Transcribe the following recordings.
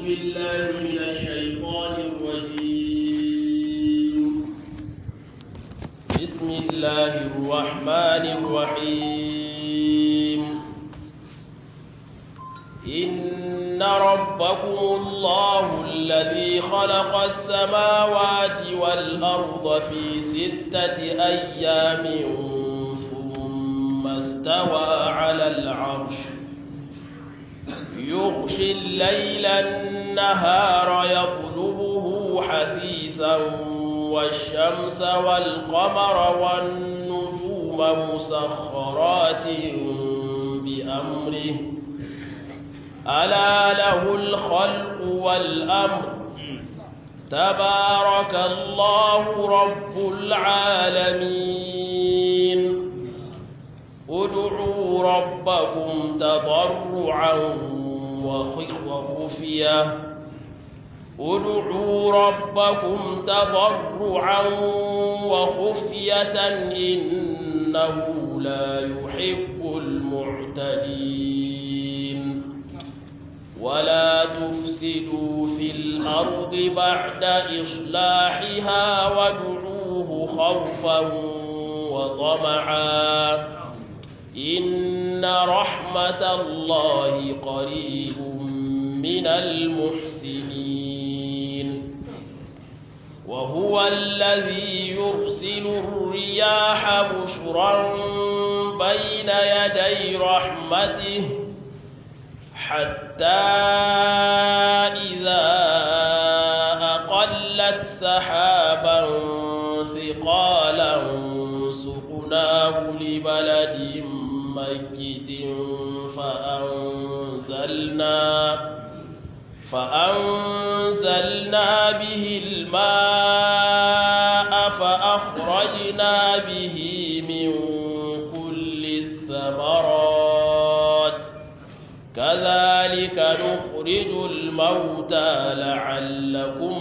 بالله من الشيطان الرجيم بسم الله الرحمن الرحيم إن ربكم الله الذي خلق السماوات والأرض في ستة أيام ثم استوى على العرش يغشي الليل النهار يطلبه حثيثا والشمس والقمر والنجوم مسخرات بأمره ألا له الخلق والأمر تبارك الله رب العالمين ادعوا ربكم تضرعا وخفية ادعوا ربكم تضرعا وخفية إنه لا يحب المعتدين ولا تفسدوا في الأرض بعد إصلاحها وادعوه خوفا وطمعا إن رحمة الله قريب من المحسنين وهو الذي يرسل الرياح بشرا بين يدي رحمته حتى إذا أقلت سحابا ثقالا سقناه لبلد ميت فأنزلنا فأنزلنا به الماء فأخرجنا به من كل الثمرات كذلك نخرج الموتى لعلكم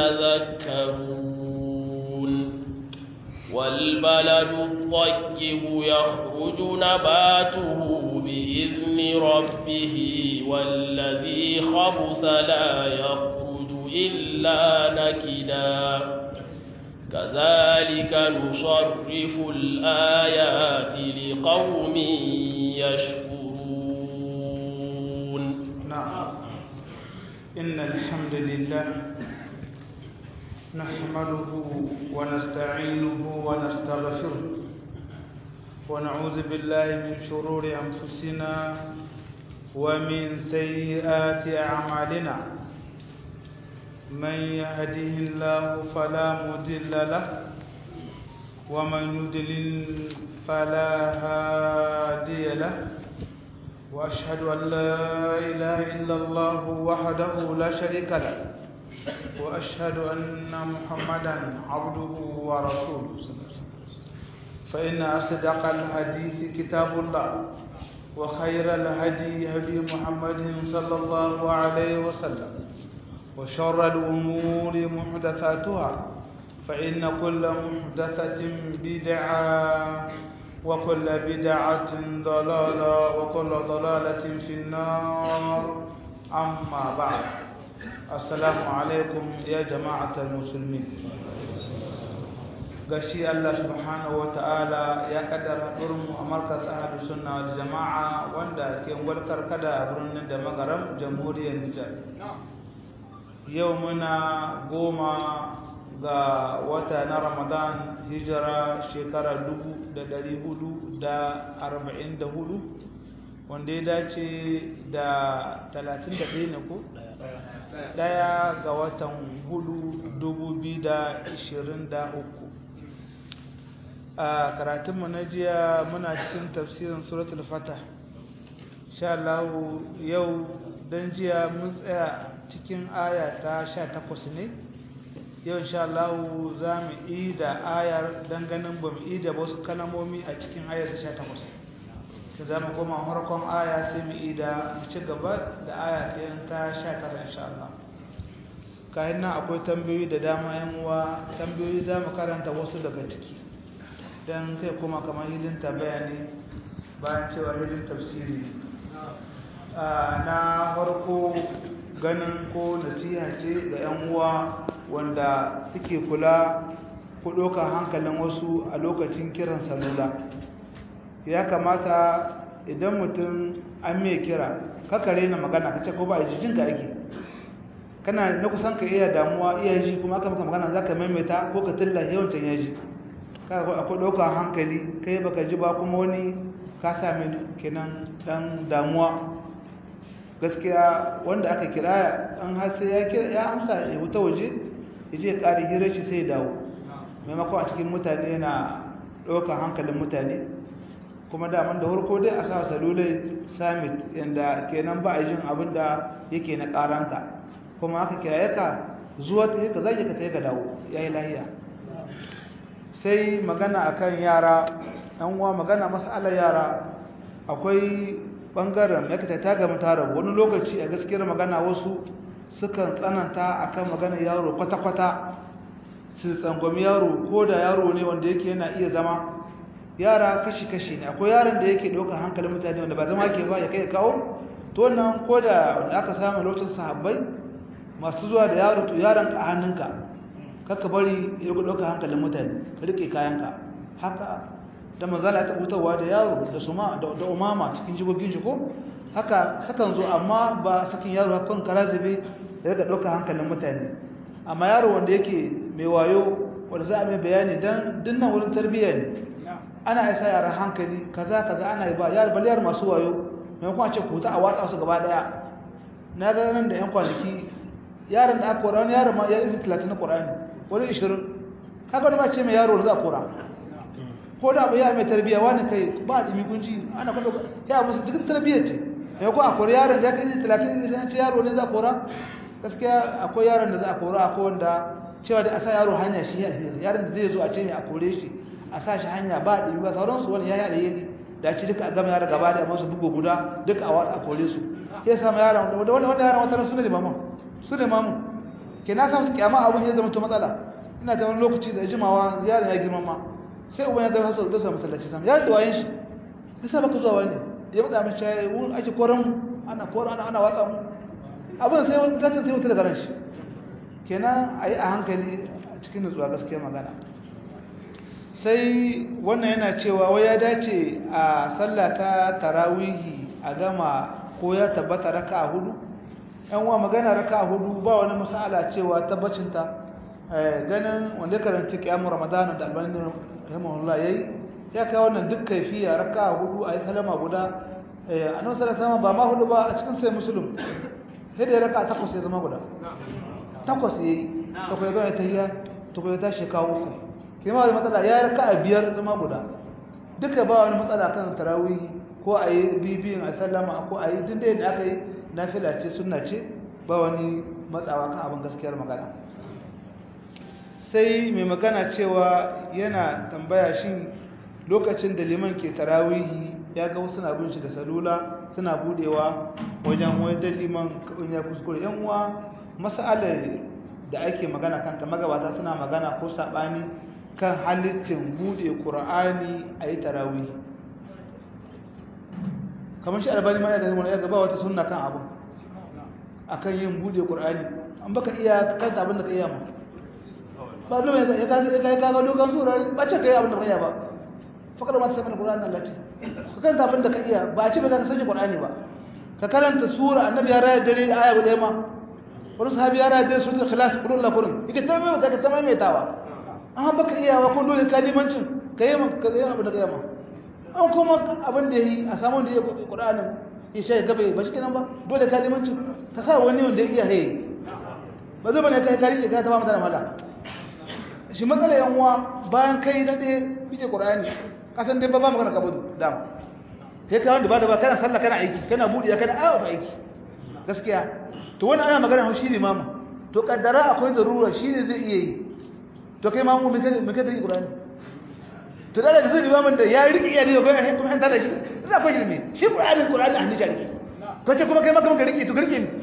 تذكرون والبلد الطيب يخرج نباته بإذن ربه والذي خبث لا يخرج إلا نكدا كذلك نصرف الآيات لقوم يشكرون نعم إن الحمد لله نحمده ونستعينه ونستغفره ونعوذ بالله من شرور أنفسنا ومن سيئات أعمالنا من يهده الله فلا مضل له ومن يضلل فلا هادي له وأشهد أن لا إله إلا الله وحده لا شريك له وأشهد أن محمدا عبده ورسوله فإن أصدق الحديث كتاب الله وخير الهدي هدي محمد صلى الله عليه وسلم وشر الأمور محدثاتها فإن كل محدثة بدعة وكل بدعة ضلالة وكل ضلالة في النار أما بعد السلام عليكم يا جماعة المسلمين gashi Allah subhanahu ta'ala ya kaddara mu a markas ahadu sunna wal jama'a wanda ke gwalkar kada a birnin da magaram jamhuriyar Nijar yau muna goma ga wata na Ramadan hijira shekara dubu da dari hudu da arba'in da hudu wanda ya dace da talatin da ɗaya ne ko? ɗaya ga watan hudu dubu biyu da ishirin da uku a karatunmu na jiya muna cikin tafsirin suratul fatah sha Allah yau don jiya mun tsaya cikin aya ta sha takwas ne yau insha Allah za mu yi da ayar don ganin ba mu yi da wasu kalamomi a cikin ayar ta sha takwas ta za mu koma harkon aya sai mu yi da mu ci gaba da aya ɗayan ta sha tara insha Allah kayan nan akwai tambayoyi da dama yan uwa tambayoyi za mu karanta wasu daga ciki don kai kuma kamar hidin tambaya ne bayan cewa hidin tafsiri ne na farko ganin ko nasiha ce ga 'yan uwa wanda suke kula ko ɗaukar hankalin wasu a lokacin kiran salula ya kamata idan mutum an mai kira kakare na magana kace ko ba a jijin ka ake kana na kusan ka iya damuwa iya ji kuma aka maka magana za ka maimaita ko ka tilla yawancin ya ji akwai ɗaukar hankali kai baka ji ba kuma wani ka sami kenan ɗan damuwa gaskiya wanda aka kira an har sai ya kira ya amsa ya wuta waje ya je ya ƙari hirar shi sai ya dawo maimakon a cikin mutane yana ɗaukar hankalin mutane kuma daman da harko dai a sa salulai summit yadda kenan ba a jin abin da yake na ƙaranta kuma aka kira ka zuwa ta ka zai ka ta ka dawo ya yi lahiya sai magana akan yara ɗan uwa magana masalar yara akwai ɓangaren makita ta gama tara wani lokaci a gaskiyar magana wasu sukan tsananta akan magana yaro kwata-kwata su tsangwami yaro ko da yaro ne wanda yake yana iya zama yara kashi-kashi ne akwai yaron da yake ɗaukar hankalin mutane wanda ba zama ke ba ya kai kawo to wannan ko da wanda aka samu lokacin sahabbai masu zuwa da yaro to yaron ka a hannunka kakka bari ya ɗaukar hankalin mutane ka riƙe kayanka haka da manzala ta hutawa da yaro da suma da umama cikin jigogin shi ko haka sakan zo amma ba sakin yaro hakan kara zube ya riga ɗaukar hankalin mutane amma yaro wanda yake mai wayo wanda za a mai bayani don dinnan wurin tarbiyya ne ana isa yaran hankali kaza kaza ana yi ba yar baliyar masu wayo maimakon a ce kuta a watsa su gaba daya na ga nan da yan kwanaki yaron da aka kora wani yaron ma ya yi talatin na ƙorani wani ishirin kaga wani ba ce mai yaro da za a kora ko da abu ya mai tarbiyya wani kai ba a ɗimi kunci ana kwallo ya musu duk tarbiyyar ce maimakon a kori yaron da ya kai talatin da ce yaro ne za a kora gaskiya akwai yaron da za a kora akwai wanda cewa da a sa yaro hanya shi yaron da zai zo a ce mai a kore shi a sa shi hanya ba ɗin ba sauransu wani ya yi yi da ci duka a gama yara gaba da masu bugu guda duka a watsa kore su ya samu yara wanda wani wanda yara wata su ne mamu su ne mamu ke na samu kyama abun ya zama to matsala ina ta wani lokaci da jimawa yaron ya girma ma sai uban ya zama hasu da su masallaci sam yaron da wayan shi ya sa baka zuwa wani ya matsa min shayi wurin ake koran mu ana koran ana ana watsa mu abin sai wani tattalin sai wuta daga ran shi kenan a yi a hankali a cikin nutsuwa gaskiya magana sai wannan yana cewa wai ya dace a sallah ta tarawihi a gama ko ya tabbata raka hudu yan wa magana raka hudu ba wani masala cewa tabbacinta ganin wanda karanta kiyamun ramadana da albani rahimahullah yayi ya kai wannan duk kaifiya raka hudu a yi salama guda annabi sallallahu alaihi ba ma hudu ba a cikin sai muslim sai da raka takwas ya zama guda takwas yayi to kai ga tahiyya to kai ta shekaru uku kima da matsala ya raka a biyar zama guda duka ba wani matsala kan tarawih ko a yi bibiyin a sallama ko a yi duk da aka yi nafila ce sunna ce ba wani matsawa kan abin gaskiyar magana sai mai magana cewa yana tambaya shin lokacin da liman ke tarawihi ya ga wasu na bin shi da salula suna budewa wajen wajen liman ya kuskure yan uwa mas'alar da ake magana kanta magabata suna magana ko sabani kan halittin bude qur'ani a yi tarawih kamar shi albani ma ya ga wani ya gaba wata sunna kan abu akan yin bude qur'ani an baka iya kanta abin da ka iya ma ba dole ya ka ya ka ga dokan sura ba ce kai abin da ka iya ba fakar ma ta sanin qur'ani Allah ce ka kanta abin da ka iya ba a ce ba ka sanya qur'ani ba ka karanta sura annabi ya raya dare da aya guda ma wani sahabi ya raya dare suratul ikhlas qul la qur'an yake tambaye ka ta maimaitawa amma baka iya wa ko dole ka limancin ka yi ka yi abin da ka yi ma an kuma abin da yi a samun da ya qur'anin ya shi gaba ba shi kenan ba dole ka limancin ka sa wani wanda ya iya haye ba zai bane kai kari ka ta ba mutane mala shi matsala yan uwa bayan kai na ɗaya fice qur'ani kasan dai ba ba magana kabudu dama sai ka wanda ba da ba kana sallah kana aiki kana budi kana awa ba aiki gaskiya to wani ana magana shi ne mamu to kaddara akwai darura shi ne zai iya yi to kai mamu me kai me kai da qur'ani to da da zai mamun da ya riki iya ne ga kuma an tada shi za ku shi ne shi qur'ani qur'ani an nisha riki ko ce kuma kai maka maka riki to riki ne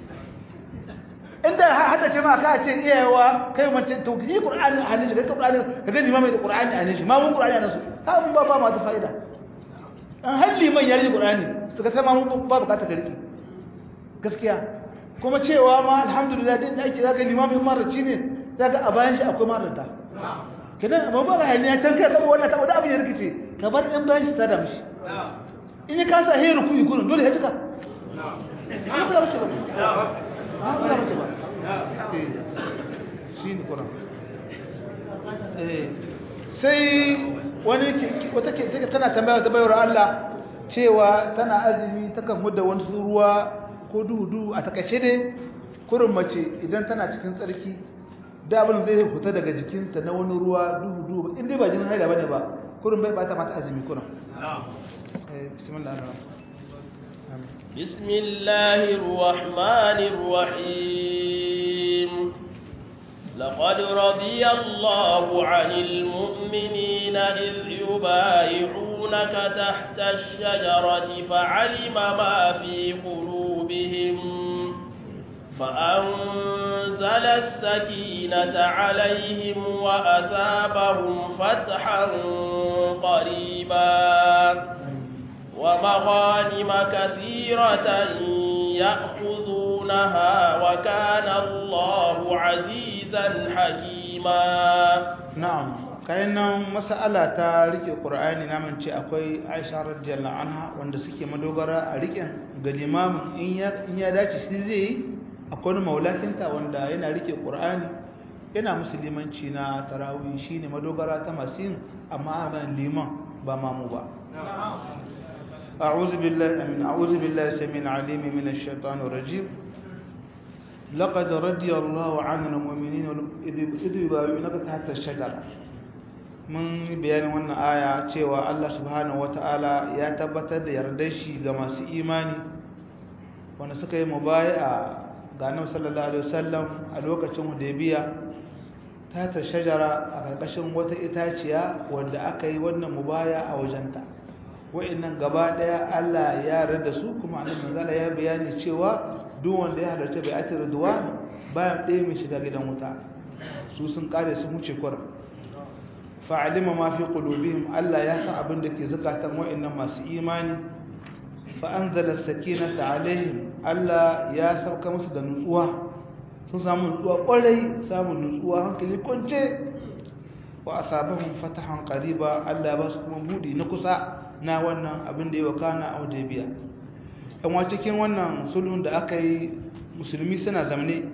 inda hada ce ma ka ce iyawa kai mace to yi qur'ani a nisha kai qur'ani ka ga limamin da qur'ani a nisha mamun qur'ani a nasu ha mun ba ba ma ta fa'ida an halli man ya riki qur'ani to ka sai mamun ba bukata ka riki gaskiya kuma cewa ma alhamdulillah din da ake zaka limamin maraci ne zaka a bayan shi akwai marata kenan amma ba ga ya can kai tabo wannan tabo da abin da rikice ka bar ɗan bayan shi ta da mishi in ya kasa he ruku yi gurin dole ya cika ba ba bace ba ba ba bace ba shi ne kuran sai wani wata ke tana tambaya ta bayar Allah cewa tana azumi takan hudda wani ruwa ko duhu a takaice ne kurin mace idan tana cikin tsarki da abin zai fita daga jikinta na wani ruwa duhu duhu in dai ba jinin haila bane ba kurin bai bata mata azumi kurin bismillah بسم الله الرحمن الرحيم لقد رضي الله عن المؤمنين إذ يبايعونك تحت الشجرة فعلم ما في قلوبهم فأنزل السكينة عليهم وأثابهم فتحا قريبا ومغانم كثيرة يأخذونها وكان الله عزيزا حكيما نعم kayan mas'ala ta rike qur'ani naman ce akwai Aisha radiyallahu anha wanda suke madogara a riken ga limamin in ya in ya dace shi zai yi akwai wani maulakinta wanda yana rike qur'ani yana musulmanci na tarawih shine madogara ta masu yin amma ban liman ba mamu ba أعوذ بالله من أعوذ بالله السميع العليم من الشيطان الرجيم لقد رضي الله عن المؤمنين إذ يبايعونك تحت الشجرة mun bayanin wannan aya cewa Allah subhanahu wataala ya tabbatar da yardar shi ga masu imani wanda suka yi mubai'a ga Annabi sallallahu alaihi wasallam a lokacin Hudaybiya ta ta shajara a karkashin wata itaciya wanda aka yi wannan mubaya a wajenta wa'annan gaba daya Allah ya yarda su kuma Annabi manzala ya bayani cewa duk wanda ya halarci bai'atul ridwan bayan ɗaya mai shiga gidan wuta su sun kare su wuce kwarar fa'alima ma fi qulubihim Allah ya san abin da ke zakatan wa'annan masu imani fa anzala sakinata alaihim Allah ya sauka musu da nutsuwa sun samu nutsuwa kwarai samun nutsuwa hankali kwance wa asabahum fatahan qariba Allah ba su kuma budi na kusa na wannan abin da ya wakana a Hudaybiya dan wa cikin wannan sulhun da aka yi musulmi suna zamne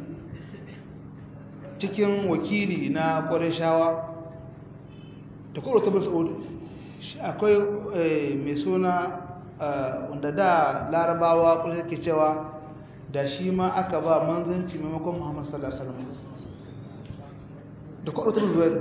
cikin wakili na Qurayshawa ta kuro ta Saudi akwai mai suna wanda da larabawa kuma ke cewa da shi ma aka ba manzanci maimakon Muhammad sallallahu alaihi wasallam da kuro ta Zubair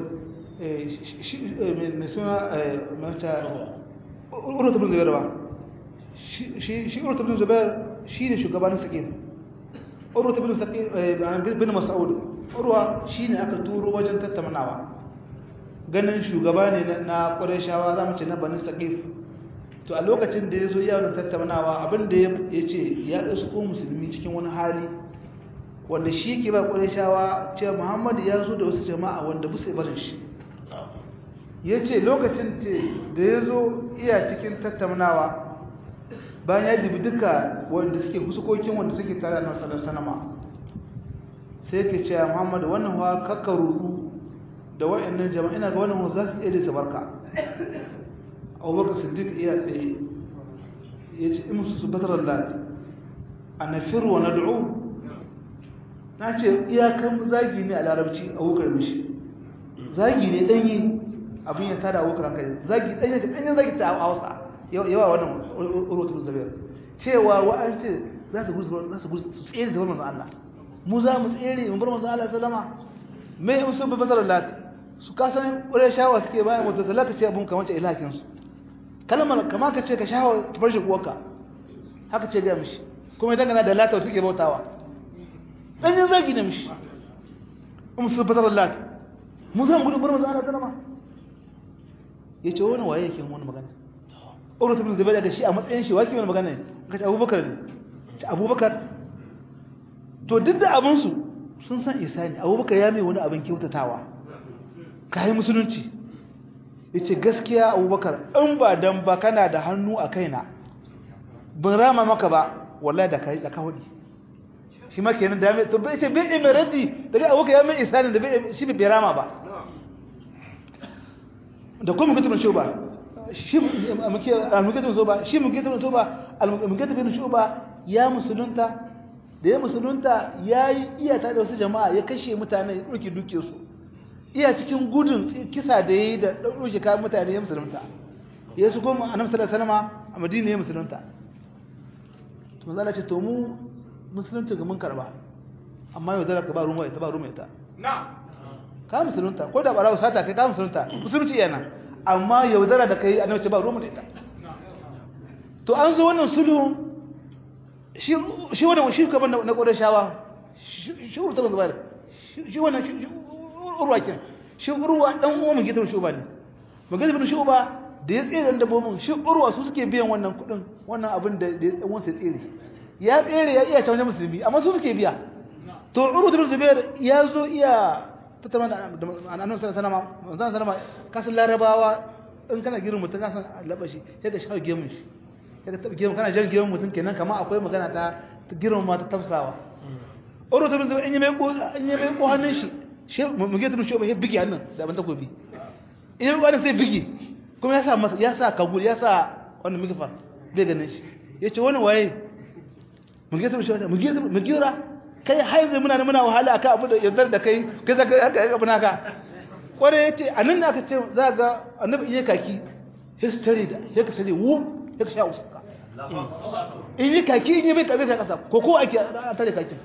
mai suna mata urwata bin zubair ba shi urwata bin zubair shi ne shugabanin sakin urwata bin mas'ud urwa shi ne aka turo wajen tattaunawa ganin shugaba ne na ƙwarishawa za mu ce na banin saƙif to a lokacin da ya zo yawon tattaunawa abinda ya ce ya isko musulmi cikin wani hali wanda shi ke ba ƙwarishawa ce muhammadu ya zo da wasu jama'a wanda busa barin shi ya ce lokacin ce da ya zo iya cikin tattaunawa bayan ya dubi duka wanda suke husukokin wanda suke tare da nasarar sanama sai ke ce muhammadu wannan wa kakka rudu da wa'annan jama'a ina ga wannan za su iya da barka abubakar siddiq iya tsaye ya ce in su batarar lati a nafiru wa nad'u na ce iyakan zagi ne a larabci abubakar mishi zagi ne ɗanyi abin ya tada abokan kai zagi ɗanyen ce ɗanyen zagi ta hausa yawa wannan urotun zabiyar cewa wa'an ce za su gudu za su gudu su tsere da wannan Allah mu za mu tsere mu bar manzo Allah sallama me in sun bi bazar lat su kasan ƙure shawa suke bayan wata zalaka ce abun kamar ce ilahin su kalmar kamar ka ce ka shawa ta farshi uwarka haka ce ga mishi kuma idan kana da lata suke bautawa ɗanyen zagi ne mishi in sun bazar lat mu za mu gudu bar manzo Allah sallama ya ce wani waye yake wani magana urwata bin zubair ga shi a matsayin shi wake wani magana ne ka ce abubakar ne ce abubakar to duk da abinsu sun san isa ne abubakar ya mai wani abin kyautatawa ka yi musulunci ya ce gaskiya abubakar in ba dan ba kana da hannu a kaina ban rama maka ba wallahi da ka yi tsaka hudu shi ma kenan da mai to bai ce bai mai raddi daga abuka ya mai isanin da bai shi bai rama ba da kuma mutum shi ba shi muke muke so ba shi muke so ba muke bin shuba ya musulunta da ya musulunta yayi iya ta da wasu jama'a ya kashe mutane ya dauki duke su iya cikin gudun kisa da yayi da dauke kayan mutane ya musulunta ya su goma annabi sallallahu alaihi wasallam a Madina ya musulunta to manzo Allah ce to mu musulunci ga mun karba amma yau da ka ba ruwa ita ba ruwa ita na ka musulunta ko da barawo sata kai ka musulunta musulunci yana amma yaudara da kai annabi ce ba ruwa ita to an zo wannan sulhu shi shi wannan shi kaman na Qurayshawa shi urta ga zubair shi wannan shi urwa kin shi urwa dan uwa mu gidan shuba ne mu gidan shuba da ya tsere dabbobin shi urwa su suke biyan wannan kudin wannan abin da dan uwansa ya tsere ya tsere ya iya tawaje musulmi amma su suke biya to urwa bin zubair ya zo iya tattauna da annabi sallallahu alaihi wasallam sallama kasan larabawa in kana girin mutum ka san laba shi sai ka shawo gemun shi sai ka tabi gemun kana jan gemun mutum kenan kamar akwai magana ta girin ma ta tafsawa urwa bin zubair in yi mai ko in yi mai ko hannun shi shi mu ge tun shi ba bigi hannun da ban takobi in yi ko hannun sai bigi kuma ya sa masa ya sa kagul ya sa wannan migfar bai ganin shi yace wani waye mu ge tun shi mu ge mu gira kai haizu muna muna wahala akan abu da yardar da kai kai zaka haka abu naka kware yace anan ne aka ce za ga annabi iya kaki sai su tare da sai ka tare wu sai ka sha usaka in yi kaki in yi bai kabe ka kasa ko ko ake tare kaki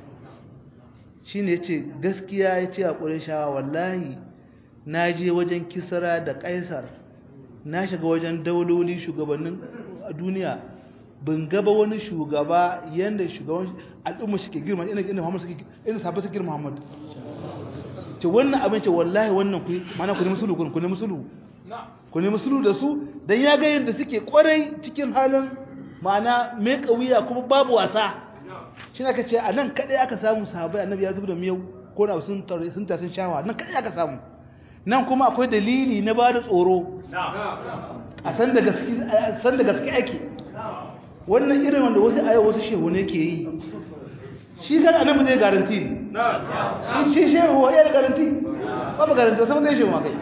shine yace gaskiya yace a qurayshawa wallahi na je wajen kisra da kaisar na shiga wajen dauloli shugabannin duniya ban gaba wani shugaba yanda shugaban al'umma suke girma ina ina Muhammad suke ina sabba suke girma Muhammad ce wannan abin ce wallahi wannan ku mana ku ne musulu ku ne musulu ku ne musulu da su dan ya ga yanda suke kwarai cikin halin ma'ana mai kawiya kuma babu wasa shi ne aka ce a nan kadai aka samu sahabbai annabi ya zuba da miyau ko na sun tare sun tasin shawa nan kadai aka samu nan kuma akwai dalili na ba da tsoro a san da gaske san da gaske ake wannan irin wanda wasu ayo wasu shehu ne ke yi shi kan annabi zai garanti shi shi shehu wa yana garanti ba ba garanti sai zai shehu ma kai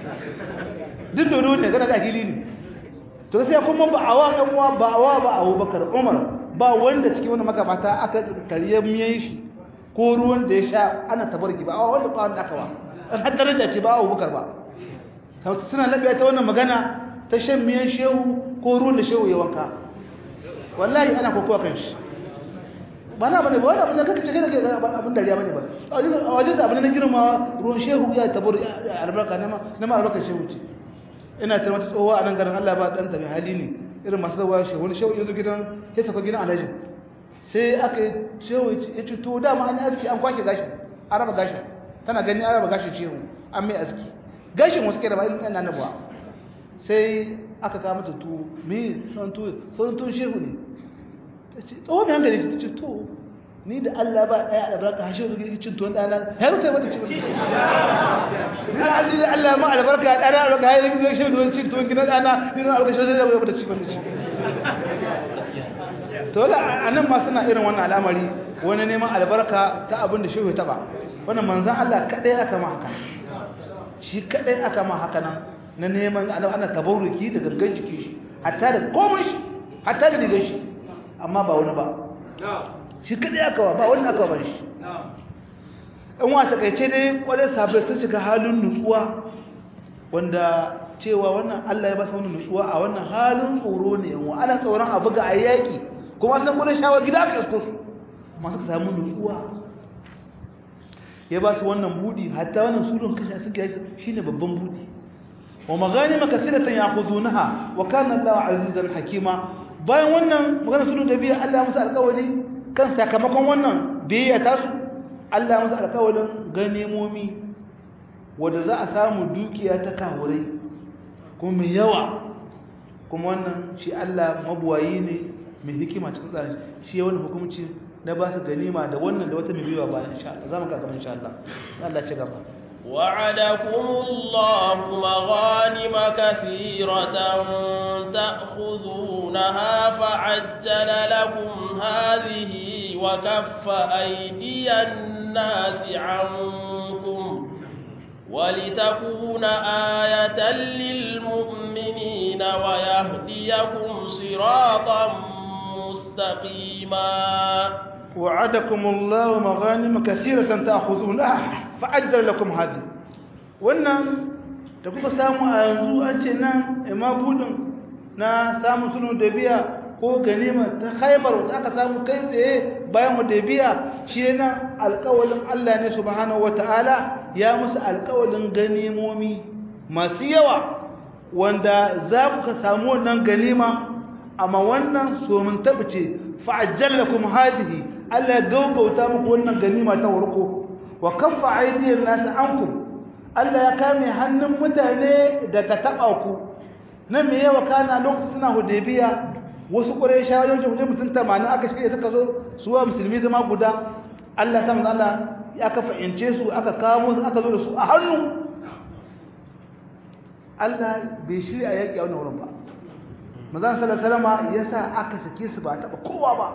duk dodo ne kana ga hili ne to sai kuma ba awa dan uwa ba awa ba Abubakar Umar ba wanda cikin wannan makabata aka kariye miyan shi ko ruwan da ya sha ana tabarki ba awa wanda ba wanda aka wa har daraja ce ba Abubakar ba suna labiya ta wannan magana ta shan miyan shehu ko ruwan da shehu ya wanka wallahi ana kokowa kan shi ba na bane ba wani abin da kaka cike da abin dariya bane ba a wajen da abin na girma ruwan shehu ya tabar albarka na ma albarkar shehu ce ina ta mata tsohuwa a nan garin Allah ba dan tabi hali ne irin masu zawa shehu wani shehu yanzu gidan ya saka gidan alhaji sai aka yi shehu ya ce to dama an yi aski an kwashe gashin an raba gashin tana gani an raba gashin shehu an mai aski gashin wasu ke da ba irin ɗan annabuwa sai aka kama ta tuwo me son tuwo son tuwo shehu ne tsohon mai hankali ta ce to ni da Allah ba ɗaya da baraka hashe da cin tuwon ɗana ya rufe mata ci wani ni da Allah da Allah ma albarka ɗana da ga yayin da shehu da cin tuwon gidan ɗana ni da albarka shehu da mata ci wani ci to la anan ma suna irin wannan al'amari wani neman albarka ta abin da shehu ta ba wannan manzon Allah kadai aka ma haka shi kadai aka ma haka nan na neman ana tabarruki da gangan jiki shi hatta da komai shi hatta da digan shi amma ba wani ba shi kadai aka wa ba wani aka ba shi in wa takaice dai kwarai sabai sun shiga halin nutsuwa wanda cewa wannan Allah ya ba su wani nutsuwa a wannan halin tsoro ne yan ana tsoron abu ga ayyaki kuma san gudun shawar gida aka isko su masu samu nutsuwa ya ba su wannan budi hatta wannan surun kashe suke yi shine babban budi wa maghanima kaseeratan ya'khudunaha wa kana Allahu azizan hakima bayan wannan magana sulhu da biya Allah musu alƙawari kan sakamakon wannan biyayya ta su Allah musu alƙawarin ganemomi wanda za a samu dukiya ta kawurai kuma mai yawa kuma wannan shi Allah mabuwayi ne mai hikima cikin tsarin shi ya wani hukunci na ba su ganima da wannan da wata mai biyuwa bayan insha Allah za mu ka gaba insha Allah Allah ci gaba وعدكم الله مغانم كثيرة تأخذونها فعجل لكم هذه وكف أيدي الناس عنكم ولتكون آية للمؤمنين ويهديكم صراطا مستقيما وعدكم الله مغانم كثيرة تأخذونها فأجل لكم هذه wannan da kuka samu a yanzu an ce nan imabudin na samun sunu da biya ko ganima ta haibar wanda aka samu kai tsaye bayan biya shi yana alkawalin Allah ne subhanahu wata'ala ya musu alkawalin ganimomi masu yawa wanda za ku ka samu wannan ganima amma wannan somin tabbace fa'ajjallakum hadihi Allah ya gaugauta muku wannan ganima ta warko wa kaffa aydiyan nas ankum Allah ya kame hannun mutane daga taba ku nan me yawa kana lokacin suna hudaybiya wasu qurayshawa yau mutum 80 aka shirye suka zo su wa musulmi zama guda Allah ta manzo Allah ya aka fa'ince su aka kawo su aka zo da su a hannu Allah bai shirya yaki a wannan wurin ba manzo sallallahu alaihi wasallam yasa aka sake su ba taba kowa ba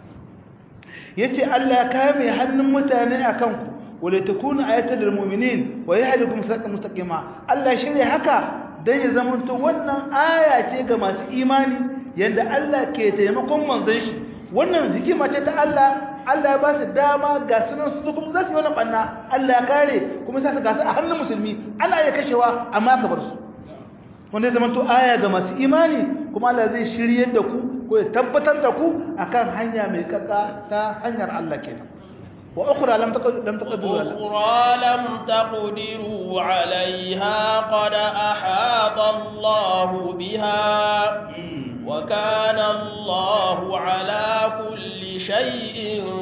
yace Allah ya kame hannun mutane akan ku wala takuna ayatan lil mu'minin wa yahdikum siratan mustaqima Allah shirye haka dan ya zamanto wannan aya ce ga masu imani yanda Allah ke taimakon manzon shi wannan hikima ce ta Allah Allah ya ba su dama ga sunan su kuma za su yi wannan banna Allah ya kare kuma sai su gasa a hannun musulmi ana iya kashewa amma ka bar su wanda ya zamanto aya ga masu imani kuma Allah zai shiryar da ku ko ya tabbatar da ku akan hanya mai kaka ta hanyar Allah kenan wa ukhra lam taqdiru lam taqdiru ukhra lam taqdiru 'alayha qad ahata Allah biha wa kana Allah 'ala kulli shay'in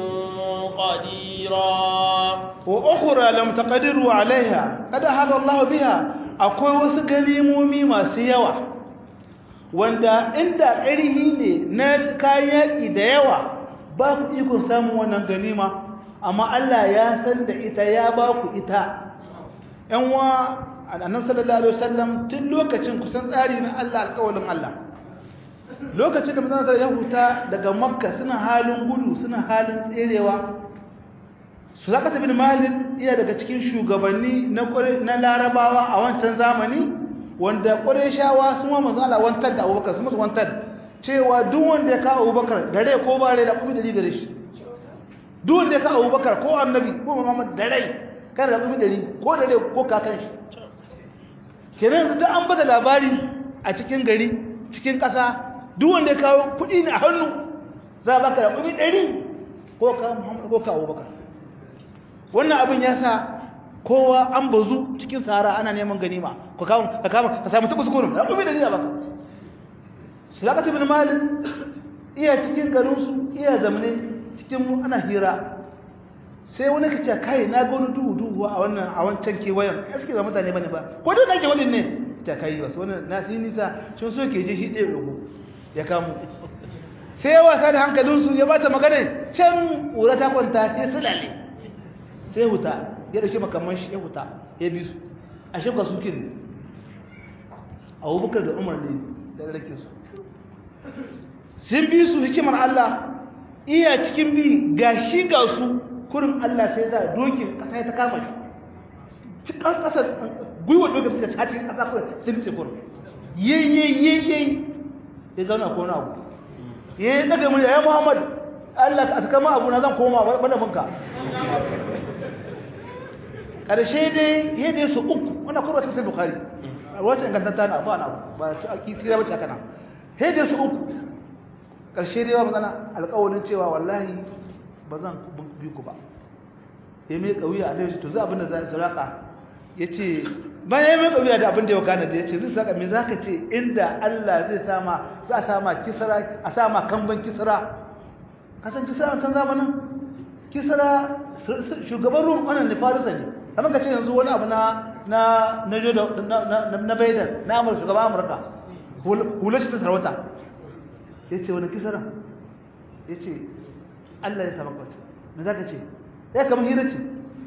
qadira wa ukhra lam taqdiru 'alayha qad ahata Allah biha akwai wasu ganimomi masu yawa wanda inda ƙarhi ne na kayan yaƙi da yawa ba ku ikon samun wannan ganima amma Allah ya san da ita ya ba ku ita ‘yan wa annan sallallahu alaihi wasallam tun lokacin kusan tsari na Allah alƙawalin Allah lokacin da mutane ya huta daga makka suna halin gudu suna halin tserewa su zaka tafi malik iya daga cikin shugabanni na larabawa a wancan zamani wanda ƙwarishawa sun wa manzo Allah wantar da Abubakar sun musu wantar cewa duk wanda ya kawo Abubakar da rai ko ba rai da kuma dari gare shi duk wanda ya kawo Abubakar ko Annabi ko Muhammad da rai kada da kuma dari ko da rai ko kakan shi kenan da an bada labari a cikin gari cikin ƙasa duk wanda ya kawo kuɗi ne a hannu za a baka da kuma dari ko ka Muhammad ko ka Abubakar wannan abin ya sa kowa an bazu cikin sahara ana neman ganima ka kama ka kama ka samu tabbas gurin da kuma dalila baka Sulaiman ibn Malik iya cikin garin su iya zamne cikin ana hira sai wani kace kai na ga wani duhu duhu a wannan a wancan kewayen gaskiya ba mutane bane ba ko da nake wani ne ta kai wasu wannan na sai nisa sun so ke je shi ɗaya dogo ya kamo sai ya wasa da hankalinsu ya bata magana can ƙura ta kwanta sai sulale sai huta ya dauke makamman shi ya huta ya bi su a shekwa suke ne abubakar da umar ne da rake su sun bi su hikimar Allah iya cikin bi ga shi ga su kurin Allah sai za dokin kasa ya ta kama shi cikin kasar gwiwa dokin suka caci kasa kuwa sun ce kurin yayyayyayyayi ya zauna ko na abu ya yi daga murya ya muhammad Allah ka kama abu na zan koma bana bunka ƙarshe dai yadda su uku wanda kuma ta sai bukari wata ingantatta na ba na ba ta kisira bace haka nan yadda su uku ƙarshe dai ba magana alƙawarin cewa wallahi ba zan bi ku ba ya mai ƙauya a daidai to za abin da za su raka ya ce bayan ya mai ƙauya da abin da ya wakana da ya ce zai saka me za ka ce inda Allah zai sama za a sama kisra a sama kamban kisra kasan kisra a can zamanin kisra shugaban rum wannan ne farisa ne kamar ka ce yanzu wani abu na na na jodo na na baidan na amurka shugaban amurka hular shi ta sarauta ya ce wani kisara ya ce allah ya samu kwata me za ka ce ya kamar hira ce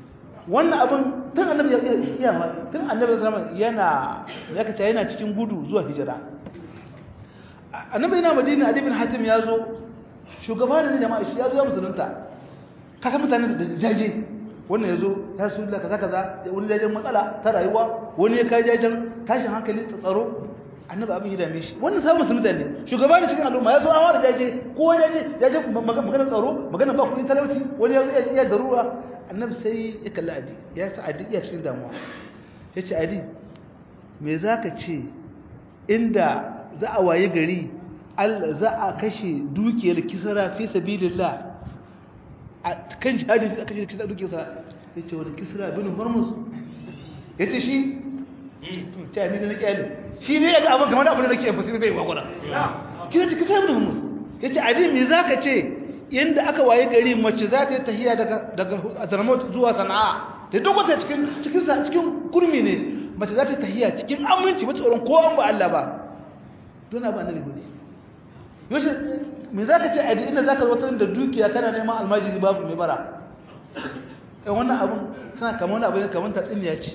wannan abin tun annabi ya iya tun annabi sallallahu yana ya kace yana cikin gudu zuwa hijira annabi yana madina adi bin hatim ya zo shugaba ne jama'a shi ya zo ya musulunta kaga mutane da jaje wannan ya zo ya su da kaza kaza wani jajen matsala ta rayuwa wani ya kai jajen tashin hankali tsaro annabi abin ya dame shi wannan sabon musulunta ne shugaba ne cikin al'umma ya zo an wada jaje ko jaje jaje magana tsaro magana ba kuɗin talauci wani ya zo ya darura annabi sai ya kalli adi ya sa adi iya cikin damuwa ya ce adi me za ka ce inda za a waye gari za a kashe dukiyar kisara fi sabilillah a kan jihadin da kashe kisara dukiyarsa ya ce wani kisara bin hormuz ya ce shi ta ni da na kyali shi ne ya ga abin kamar abin da nake yamfasi bai gwagwara kisa ce kisara bin hormuz ya ce adi me za ka ce yadda aka waye gari mace za ta yi tahiya daga azarmot zuwa sana'a ta dokwata cikin cikin kurmi ne mace za ta yi tahiya cikin aminci mace tsoron ko an ba Allah ba don abu annabi hudu yaushe me za ka ce a inda za ka zo da dukiya kana neman almajiri babu mai bara ɗan wannan abun suna kama wani abin kamar tatsuniya ce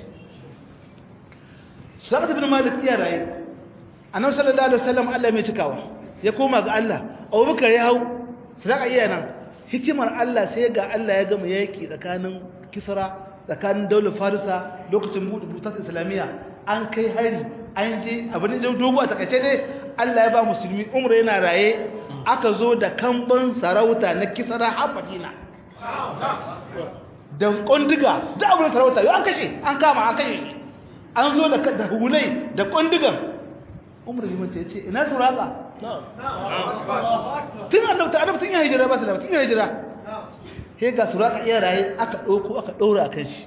su zaka tafi na malik iya raye a nan sallallahu alaihi wasallam Allah mai cikawa ya koma ga Allah abubakar ya hau sadaka iya nan hikimar Allah sai ga Allah ya gama yaki tsakanin kisra tsakanin daular farisa lokacin buɗe butar islamiyya an kai hari an je abin da dogo a takaice dai Allah ya ba musulmi umra yana raye aka zo da kamban sarauta na kisra har madina da kondiga da abin sarauta yau an kashe an kama an kashe an zo da hulai da kondigan umra liman ce ce ina suraka tun annabta annabta tun ya hijira ba su da tun ya hijira he ga suraka iya raye aka ɗauko aka ɗaura a kan shi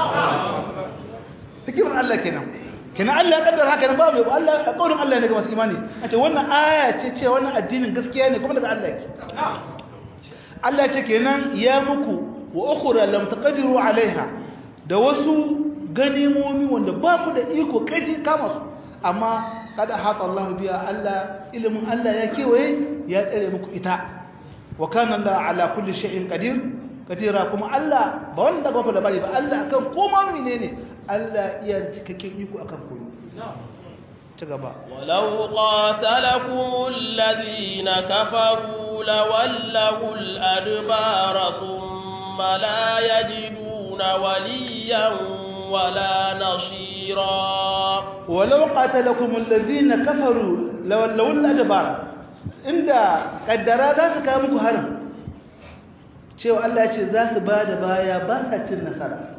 hikimar Allah kenan kenan Allah ya kaddara haka nan ba mai Allah a kaurin Allah ne ga masu imani a ce wannan aya ce ce wannan addinin gaskiya ne kuma daga Allah yake Allah ce kenan ya muku wa ukhra lam taqdiru alaiha da wasu ganimomi wanda ba ku da iko kai kama su amma kada hata Allah biya Allah ilimin Allah ya kewaye ya tsare muku ita wa kana Allah ala kulli shay'in qadir kadira kuma Allah ba wanda ba ku da bari ba Allah akan koma menene Allah iya cikakken iko akan komai ci gaba walau qatalakum alladhina kafaru lawallahu al-adbara thumma la yajiduna waliyan wala nasira walau qatalakum alladhina kafaru lawallahu al-adbara inda kaddara za su kawo muku harin cewa Allah ya ce za su ba da baya ba sa cin nasara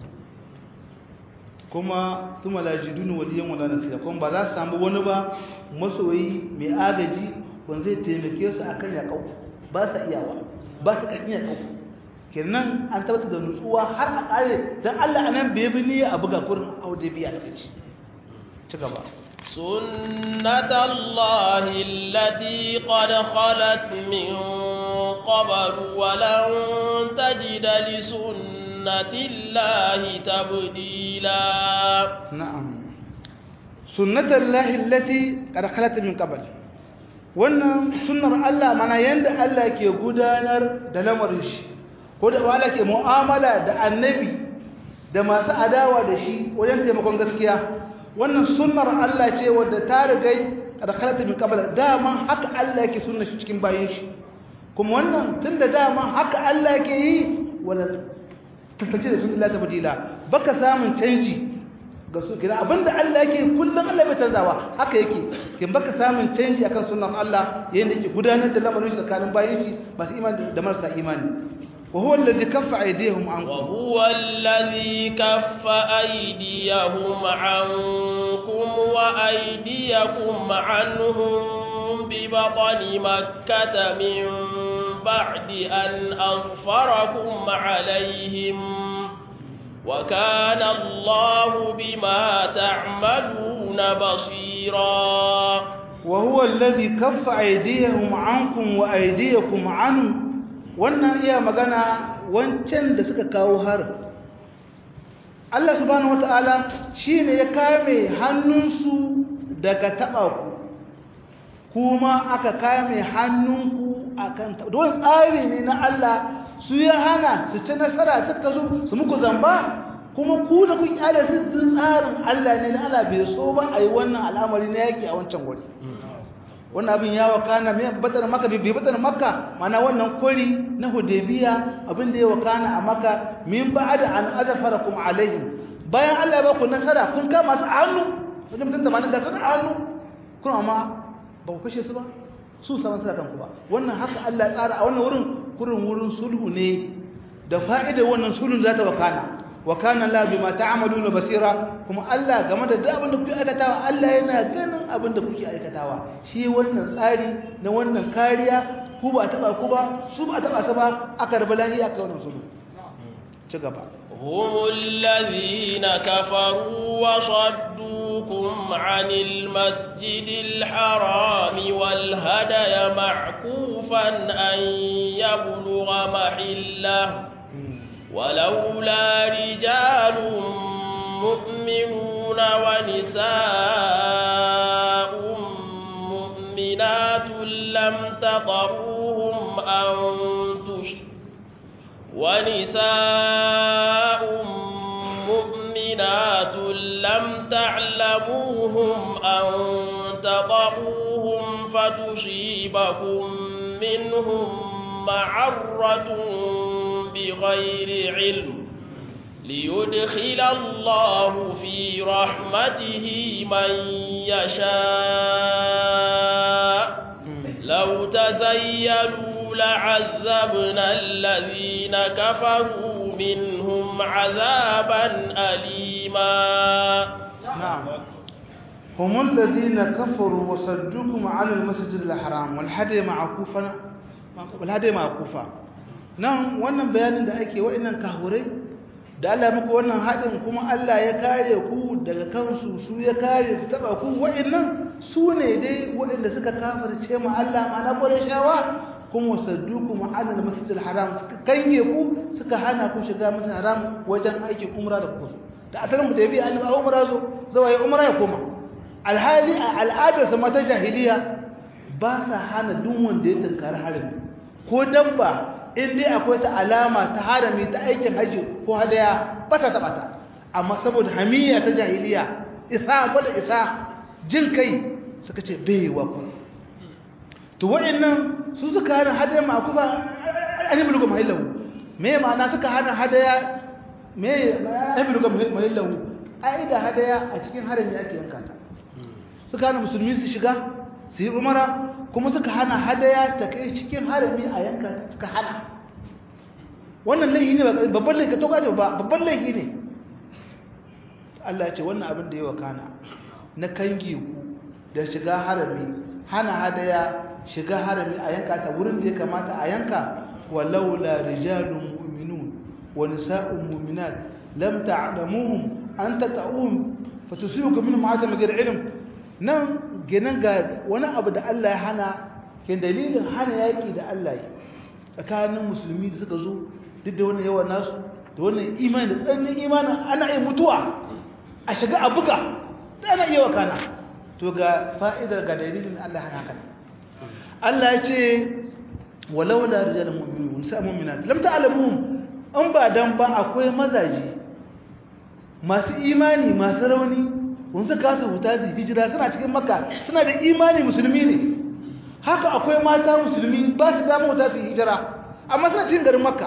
kuma su malajidun waliyan wala nasira kuma ba za su samu wani ba masoyi mai agaji wanda zai taimake su akan yaƙau ba sa iyawa ba su kan iya ƙau kenan an tabbata da nutsuwa har a ƙare don Allah anan bai bi ni a buga kurin aude biya da ci ci gaba سنة الله التي قد خلت من قبل ولن تجد لسنة الله تبديلا نعم سنة الله التي قد خلت من قبل wannan sunnar Allah mana yanda Allah ke gudanar da lamarin shi ko da wala ke mu'amala da annabi da masu adawa da shi wajen taimakon gaskiya wannan sunnar Allah ce wadda ta rigai da khalata min qabla dama haka Allah yake sunnar shi cikin bayin shi kuma wannan tunda dama haka Allah yake yi wala tantance da sunnar ta badila baka samun canji ga su kira abinda Allah yake kullun Allah bai canzawa haka yake kin baka samun canji akan sunnar Allah yayin da yake gudanar da lamarin shi tsakanin bayin shi masu imani da marasa imani وهو الذي كف أيديهم عنكم وهو الذي كف أيديهم عنكم وأيديكم عنهم ببطن مكة من بعد أن أظفركم عليهم وكان الله بما تعملون بصيرا وهو الذي كف أيديهم عنكم وأيديكم عنهم wannan iya magana wancan da suka kawo harin Allah subhanahu wata'ala shine ya kame hannunsu daga taɓa ku kuma aka kame hannunku akan taɓa don tsari ne na Allah su ya hana su ci nasara suka zo su muku zamba kuma ku da ku kyale su tun tsarin Allah ne da Allah bai so ba a yi wannan al'amari na yaki a wancan wuri wannan abin ya wakana mai batar maka bai batar maka mana wannan kori na hudaybiya abin da ya wakana a maka min ba'da an azfarakum alaihim bayan Allah ya ba ku nasara kun kama su a hannu wani mutum tamanin da sun a hannu kun amma ba ku kashe su ba su saman suna kanku ba wannan haka Allah ya tsara a wannan wurin kurin wurin sulhu ne da fa'idar wannan sulhun za ta wakana wa kana la bima ta'maluna basira kuma Allah game da duk abin da kuke aikatawa Allah yana ganin abin da kuke aikatawa shi wannan tsari na wannan kariya ku ba taba ku ba su ba taba su ba aka rabu lahiya aka wannan sulhu ci gaba هم الذين كفروا وصدوكم عن المسجد الحرام والهدي معكوفا أن يبلغ محله ولولا رجال مؤمنون ونساء مؤمنات لم تطروهم أن تشركوا ونساء مؤمنات لم تعلموهم أن تضعوهم فتصيبكم منهم معرة بغير علم ليدخل الله في رحمته من يشاء لو تزيلوا لعذبنا الذين كفروا منهم عذابا أليما نعم هم الذين كفروا وصدوكم عن المسجد الحرام والهدي معكوفا والهدي معكوفا nan wannan bayanin da ake wa'annan kahurai da Allah muku wannan hadin kuma Allah ya kare ku daga kansu su ya kare su taba ku wa'annan su ne dai waɗanda suka kafirce mu Allah ma'ana Qurayshawa kuma sadduku ma'alal masjidil haram suka kanye ku suka hana ku shiga masjidil haram wajen aikin umra da ku da asalin mu da bi annabi umra zo zawai umra ya koma alhali a al'adar sa mata jahiliya ba sa hana duk wanda ya tunkari harami ko dabba in dai akwai ta alama ta harami ta aikin haji ko hadaya ba ta taba ta amma saboda hamiyya ta jahiliya isa gwada isa jin kai suka ce bai wa ku to wa'annan su suka hana hadaya ma ku ba an yi bulgum mahillahu me ma'ana suka hana hadaya me an yi bulgum mahillahu aida hadaya a cikin harami ake yanka ta suka hana musulmi su shiga su yi umara kuma suka hana hadaya ta kai cikin harami a yanka suka hana wannan laifi ne babban laifi to kaje ba babban laifi ne Allah ya ce wannan abin da yawa kana na kange ku da shiga harami hana hadaya shiga harami a yanka ta wurin da ya kamata a yanka walaula rijalun mu'minun wa nisa'un mu'minat lam ta'lamuhum an tata'uhum fatusibukum minhum ma'atam ghayr ilm nan ginin ga wani abu da Allah ya hana ke dalilin hana yaki da Allah ya tsakanin musulmi da suka zo duk da wannan yawan nasu da wannan imani da tsannin imanin ana iya mutuwa a shiga a buga da ana iya wakana to ga fa'idar ga dalilin Allah hana haka Allah ya ce walau la rijalun mu'minun sa mu'minat lam ta'lamuhum an ba dan ba akwai mazaji masu imani masu rauni kun suka kasa huta su hijira suna cikin makka suna da imani musulmi ne haka akwai mata musulmi ba su damu huta su hijira amma suna cikin garin makka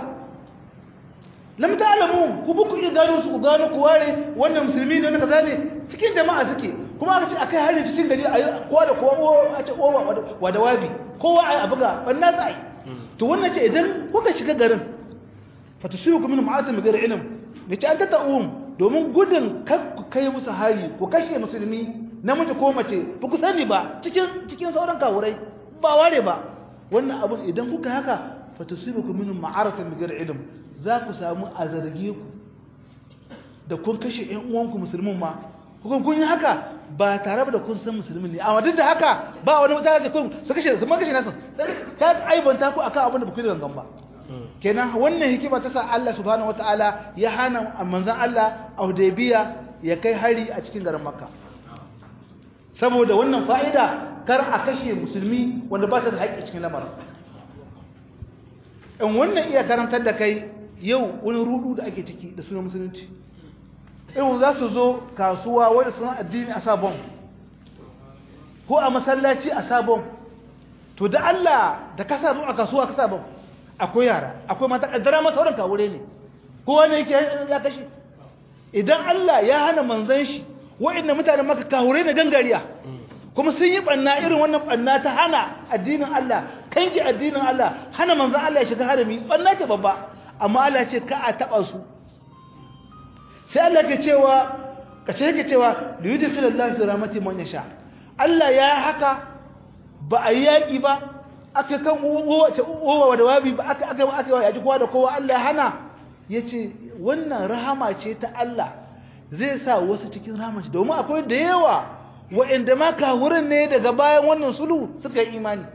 lam ta'lamu ku bu ku iya gano su ku gano ku ware wannan musulmi ne wannan kaza ne cikin jama'a suke kuma aka ce akai hari cikin gari a kowa da kowa a ce kowa wa da wabi kowa a buga wannan sai to wannan ce idan kuka shiga garin fatusibukum min ma'atim ghayr ilm bi ta anta ta'um domin gudun kar ku kai musu hari ku kashe musulmi namiji ko mace ba ku sani ba cikin cikin sauran kawurai ba ware ba wannan abun idan kuka haka fatusibukum min ma'aratin ghayr ilm za ku samu a zarge ku da kun kashe ƴan uwanku musulmin ma kun kun yi haka ba tare da kun san musulmin ne amma duk da haka ba wani mutane da kun su kashe su ma kashe nasu ta aibanta ku akan abin da ba ku yi gangan ba kenan wannan hikima ta sa Allah subhanahu wataala ya hana manzon Allah a Hudaybiya ya kai hari a cikin garin Makka saboda wannan fa'ida kar a kashe musulmi wanda ba ta da haƙƙi cikin lamarin in wannan iya karantar da kai yau wani rudu da ake ciki da sunan musulunci irin za su zo kasuwa wanda suna addini a sabon ko a masallaci a sabon to da Allah da ka sabon a kasuwa ka sabon akwai yara akwai mata kaddara masa wurin kawure ne kowa ne yake ya kashe idan Allah ya hana manzan shi wa'inda mutanen maka kawure ne gangariya kuma sun yi banna irin wannan banna ta hana addinin Allah kanki addinin Allah hana manzan Allah ya shiga harami banna ce babba amma Allah ya ce ka a taba su sai Allah ke cewa kace yake cewa da yudkhilallahu fi rahmati man yasha Allah ya haka ba a yaki ba aka kan wace uwa da wabi ba aka aka aka yaji kowa da kowa Allah ya hana yace wannan rahama ce ta Allah zai sa wasu cikin rahamaci domin akwai da yawa waɗanda ma kawurin ne daga bayan wannan sulhu suka yi imani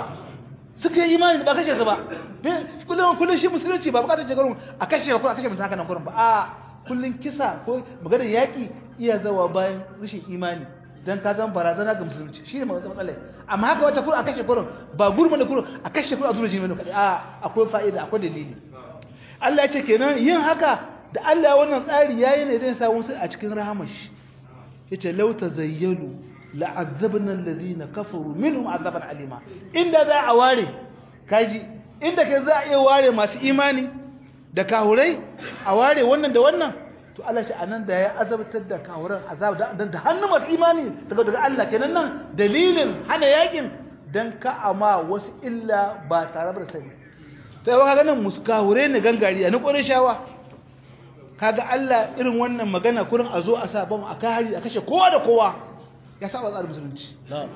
suka yi imani ba kashe su ba kullum kullum shi musulunci ba bukatar shekarun a kashe ko a kashe mutum haka nan kurin ba a kullum kisa ko maganar yaƙi iya zawa bayan rashin imani dan ka zama barazana ga musulunci shi ne matsalai amma haka wata kurin a kashe kurin ba gurma da kurin a kashe kurin a zuwa jini kaɗai a akwai fa'ida akwai dalili Allah ya ce kenan yin haka da Allah wannan tsari yayi ne dan samu su a cikin rahamar shi yace law tazayyalu la'azzabna alladhina kafaru minhum azaban alima inda za a ware kaji inda ke za a iya ware masu imani da kahurai a ware wannan da wannan to Allah ce anan da ya azabtar da kahuran azab da hannu masu imani daga daga Allah kenan nan dalilin hana yakin dan ka ama wasu illa ba tare da sani to yawa kaga nan musu kahure ne gangariya ni kore shawa kaga Allah irin wannan magana kurin a zo a sa bam a kahari a kashe kowa da kowa ya saba tsarin musulunci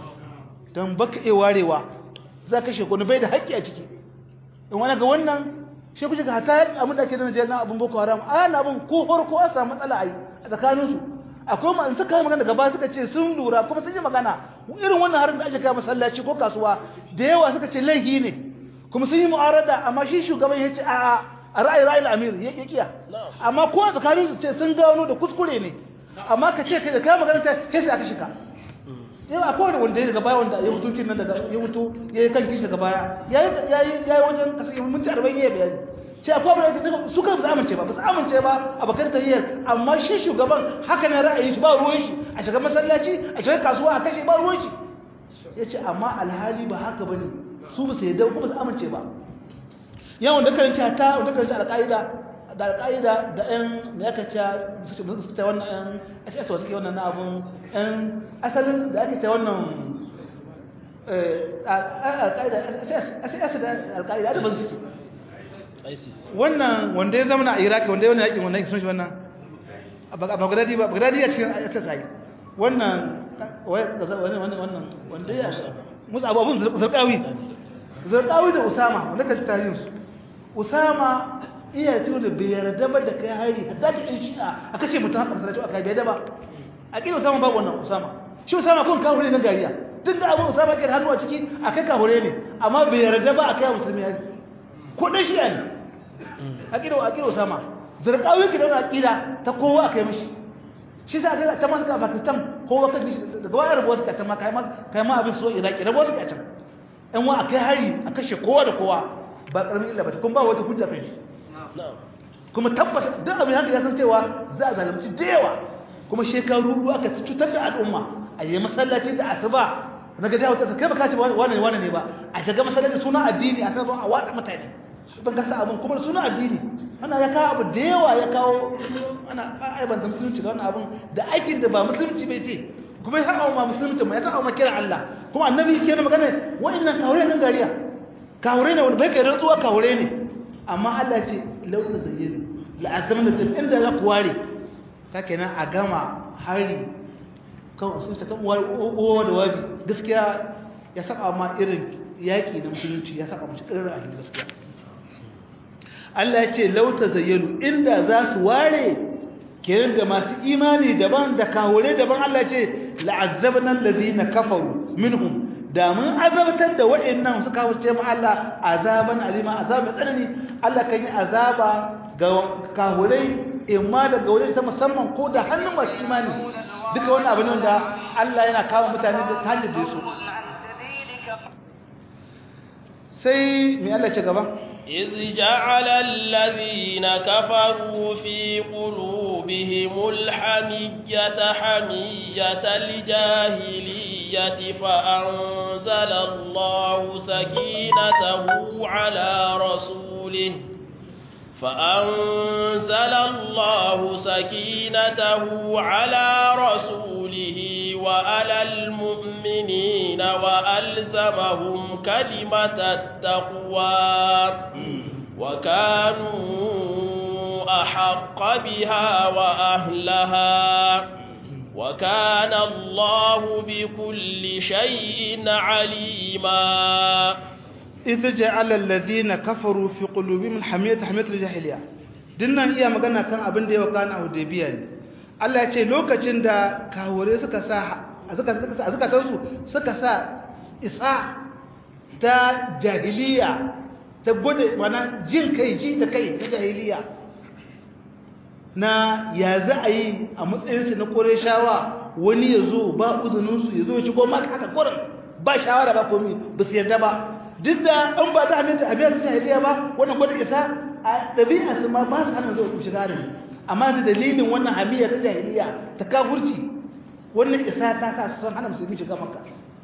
don baka iya warewa za ka kashe bai da haƙƙi a ciki in wani ga wannan shi kuce ga hata abin da ake da najeriya na abin boko haram a na abin ko farko an samu matsala a yi a tsakaninsu akwai ma suka yi magana gaba suka ce sun lura kuma sun yi magana irin wannan harin da ake kai masallaci ko kasuwa da yawa suka ce laifi ne kuma sun yi mu'arada amma shi shugaban ya ce a a ra'ayi ra'ayi amir ya kiya amma ko a tsakaninsu ce sun gano da kuskure ne amma ka ce kai da kai magana ta sai aka shika yau akwai wanda ya daga baya wanda ya mutu kin nan daga ya mutu ya yi kan kishi daga baya ya yi wajen kasa yin minti arba'in ya bayani ce akwai wanda ya su kan su amince ba ba su amince ba a bakar tahiyyar amma shi shugaban haka ne ra'ayin shi ba ruwan shi a shiga masallaci a shiga kasuwa a kashe ba ruwan shi ya ce amma alhali ba haka ba ne su ba su yadda kuma su amince ba yawan da karanci ta da karanci alƙa'ida da alƙa'ida da ‘yan da aka ce su ta wannan ‘yan ss wasu ke wannan na abun ‘yan asalin da ake ta wannan alƙa'ida ss da alƙa'ida da ban suke wannan wanda ya zama na iraki wanda ya wani yakin wannan sun shi wannan a bagdadi ba bagdadi ya cikin ss ayi wannan wannan wanda ya musu abubuwan zarƙawi zarƙawi da usama wanda ka tarihin su usama iya ce da bai yarda ba da kai hari hatta ta ɗin shi'a a kashe mutum haka masallaci aka bai da ba a ƙin usama babu wannan usama shi usama kun kahure ne gariya duk da abin usama ke da hannu a ciki a kai kahure ne amma bai yarda ba a kai musulmi hari ko ɗan shi'a ne a ƙin a ƙin usama zarƙawi ki da wani aƙida ta kowa a kai mashi shi za a kai ta masu ka pakistan kowa kan shi daga wani rabuwa suka can ma kai ma abin so iraki rabuwa suka can yan wa a kai hari a kashe kowa da kowa ba ƙaramin illa ba ta kuma ba wata hujja kan shi kuma tabbas duk abin haka ya san cewa za a zalunci da yawa kuma shekaru ruwa aka cutar da al'umma a yi masallaci da asuba na ga dawo ta kai baka ce wani wani ne ba a shiga masallaci suna addini a sabon a watsa mutane ban gasa abin kuma suna addini ana ya kawo abu da yawa ya kawo ana aibanta musulunci da wannan abin da aikin da ba musulunci bai ce kuma ya kawo ma musulunci ma ya kawo ma kira Allah kuma annabi ke na magana wa'annan kawure nan gariya kawure ne wanda bai kai rantsuwa kawure ne amma Allah ce lauta zayyano la'azam da tafi inda za ku ware ta kenan a gama hari kan sun ta kan uwa da wabi gaskiya ya saka ma irin yaƙi na musulunci ya saka mace ƙirar ahli gaskiya Allah ya ce lauta zayyano inda za su ware kenan da masu imani daban da kawure daban Allah ya ce la'azzabna allazina kafaru minhum da mun azabtar da waɗannan suka wuce mu Allah azaban alima azab mai tsanani Allah kan yi azaba ga kahurai imma daga waje ta musamman ko da hannun masu imani duka wani abin da Allah yana kawo mutane da hanyar da su sai mai Allah ce gaba إذ جعل الذين كفروا في قلوبهم الحمية حمية الجاهلية فأنزل الله سكينته على رسوله فأنزل الله سكينته على رسوله وعلى المؤمنين وألزمهم كلمة التقوى وكانوا أحق بها وأهلها وكان الله بكل شيء عليما إذ جعل الذين كفروا في قلوبهم الحمية حمية الجاهلية dinnan iya magana kan abin da ya wakana a Hudaybiya ne Allah ya ce lokacin da kawure suka sa suka suka suka su suka sa isa ta jahiliya ta gode mana jin kai ji da kai ta jahiliya na ya za a yi a matsayinsu na Qurayshawa wani ya zo ba uzuninsu ya zo ya ci goma haka kurin ba shawara ba komi ba su yarda ba duk da an ba ta aminta a biyar jahiliya ba wannan gwada isa a ɗabi'a su ma ba su hana zuwa shiga da amma da dalilin wannan hamiyya ta jahiliya ta kafurci wannan isa ta sa su san hana musulmi shiga makka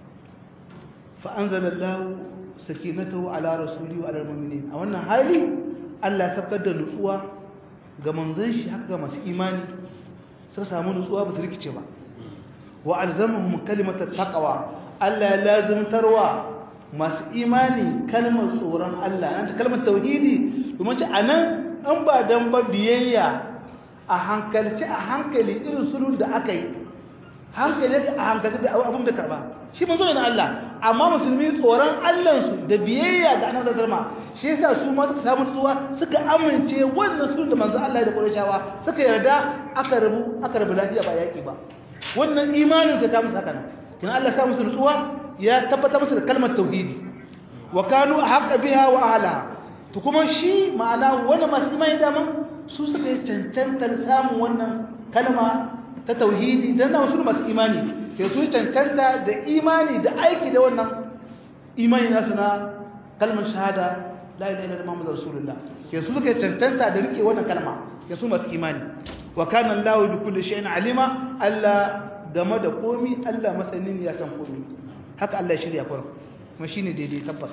fa anzalallahu sakinatahu ala rasuli wa ala mu'minin a wannan hali Allah ya sabkar da nutsuwa ga manzon shi haka ga masu imani suka samu nutsuwa ba su rikice ba wa alzamahum kalimatat taqwa Allah ya lazimtarwa masu imani kalmar tsoron Allah an ce kalmar tauhidi domin ce anan an ba dan ba biyayya a hankalci a hankali irin sulun da aka yi hankali a hankali da abin da karba shi manzo ne na Allah amma musulmi tsoron Allah su da biyayya ga annabi sallallahu alaihi shi yasa su ma suka samu tsuwa suka amince wannan sulun da manzo Allah da Qurayshawa suka yarda aka rabu aka rabu lafiya ba yaki ba wannan imanin ta ta musu haka nan kin Allah ya sa musu tsuwa ya tabbatar musu da kalmar tauhidi wa kanu haqqa biha wa ahliha to kuma shi ma'ana wanda masu imani dama su suka yi cancantar samun wannan kalma ta tauhidi dan da wasu masu imani ke su cancanta da imani da aiki da wannan imani nasu na kalmar shahada la ilaha illallah muhammadur rasulullah ke su suka cancanta da rike wannan kalma ke su masu imani wa kana Allahu bi kulli shay'in alima Allah game da komi Allah masanin ya san komi haka Allah ya shirya kurum kuma shine daidai tabbas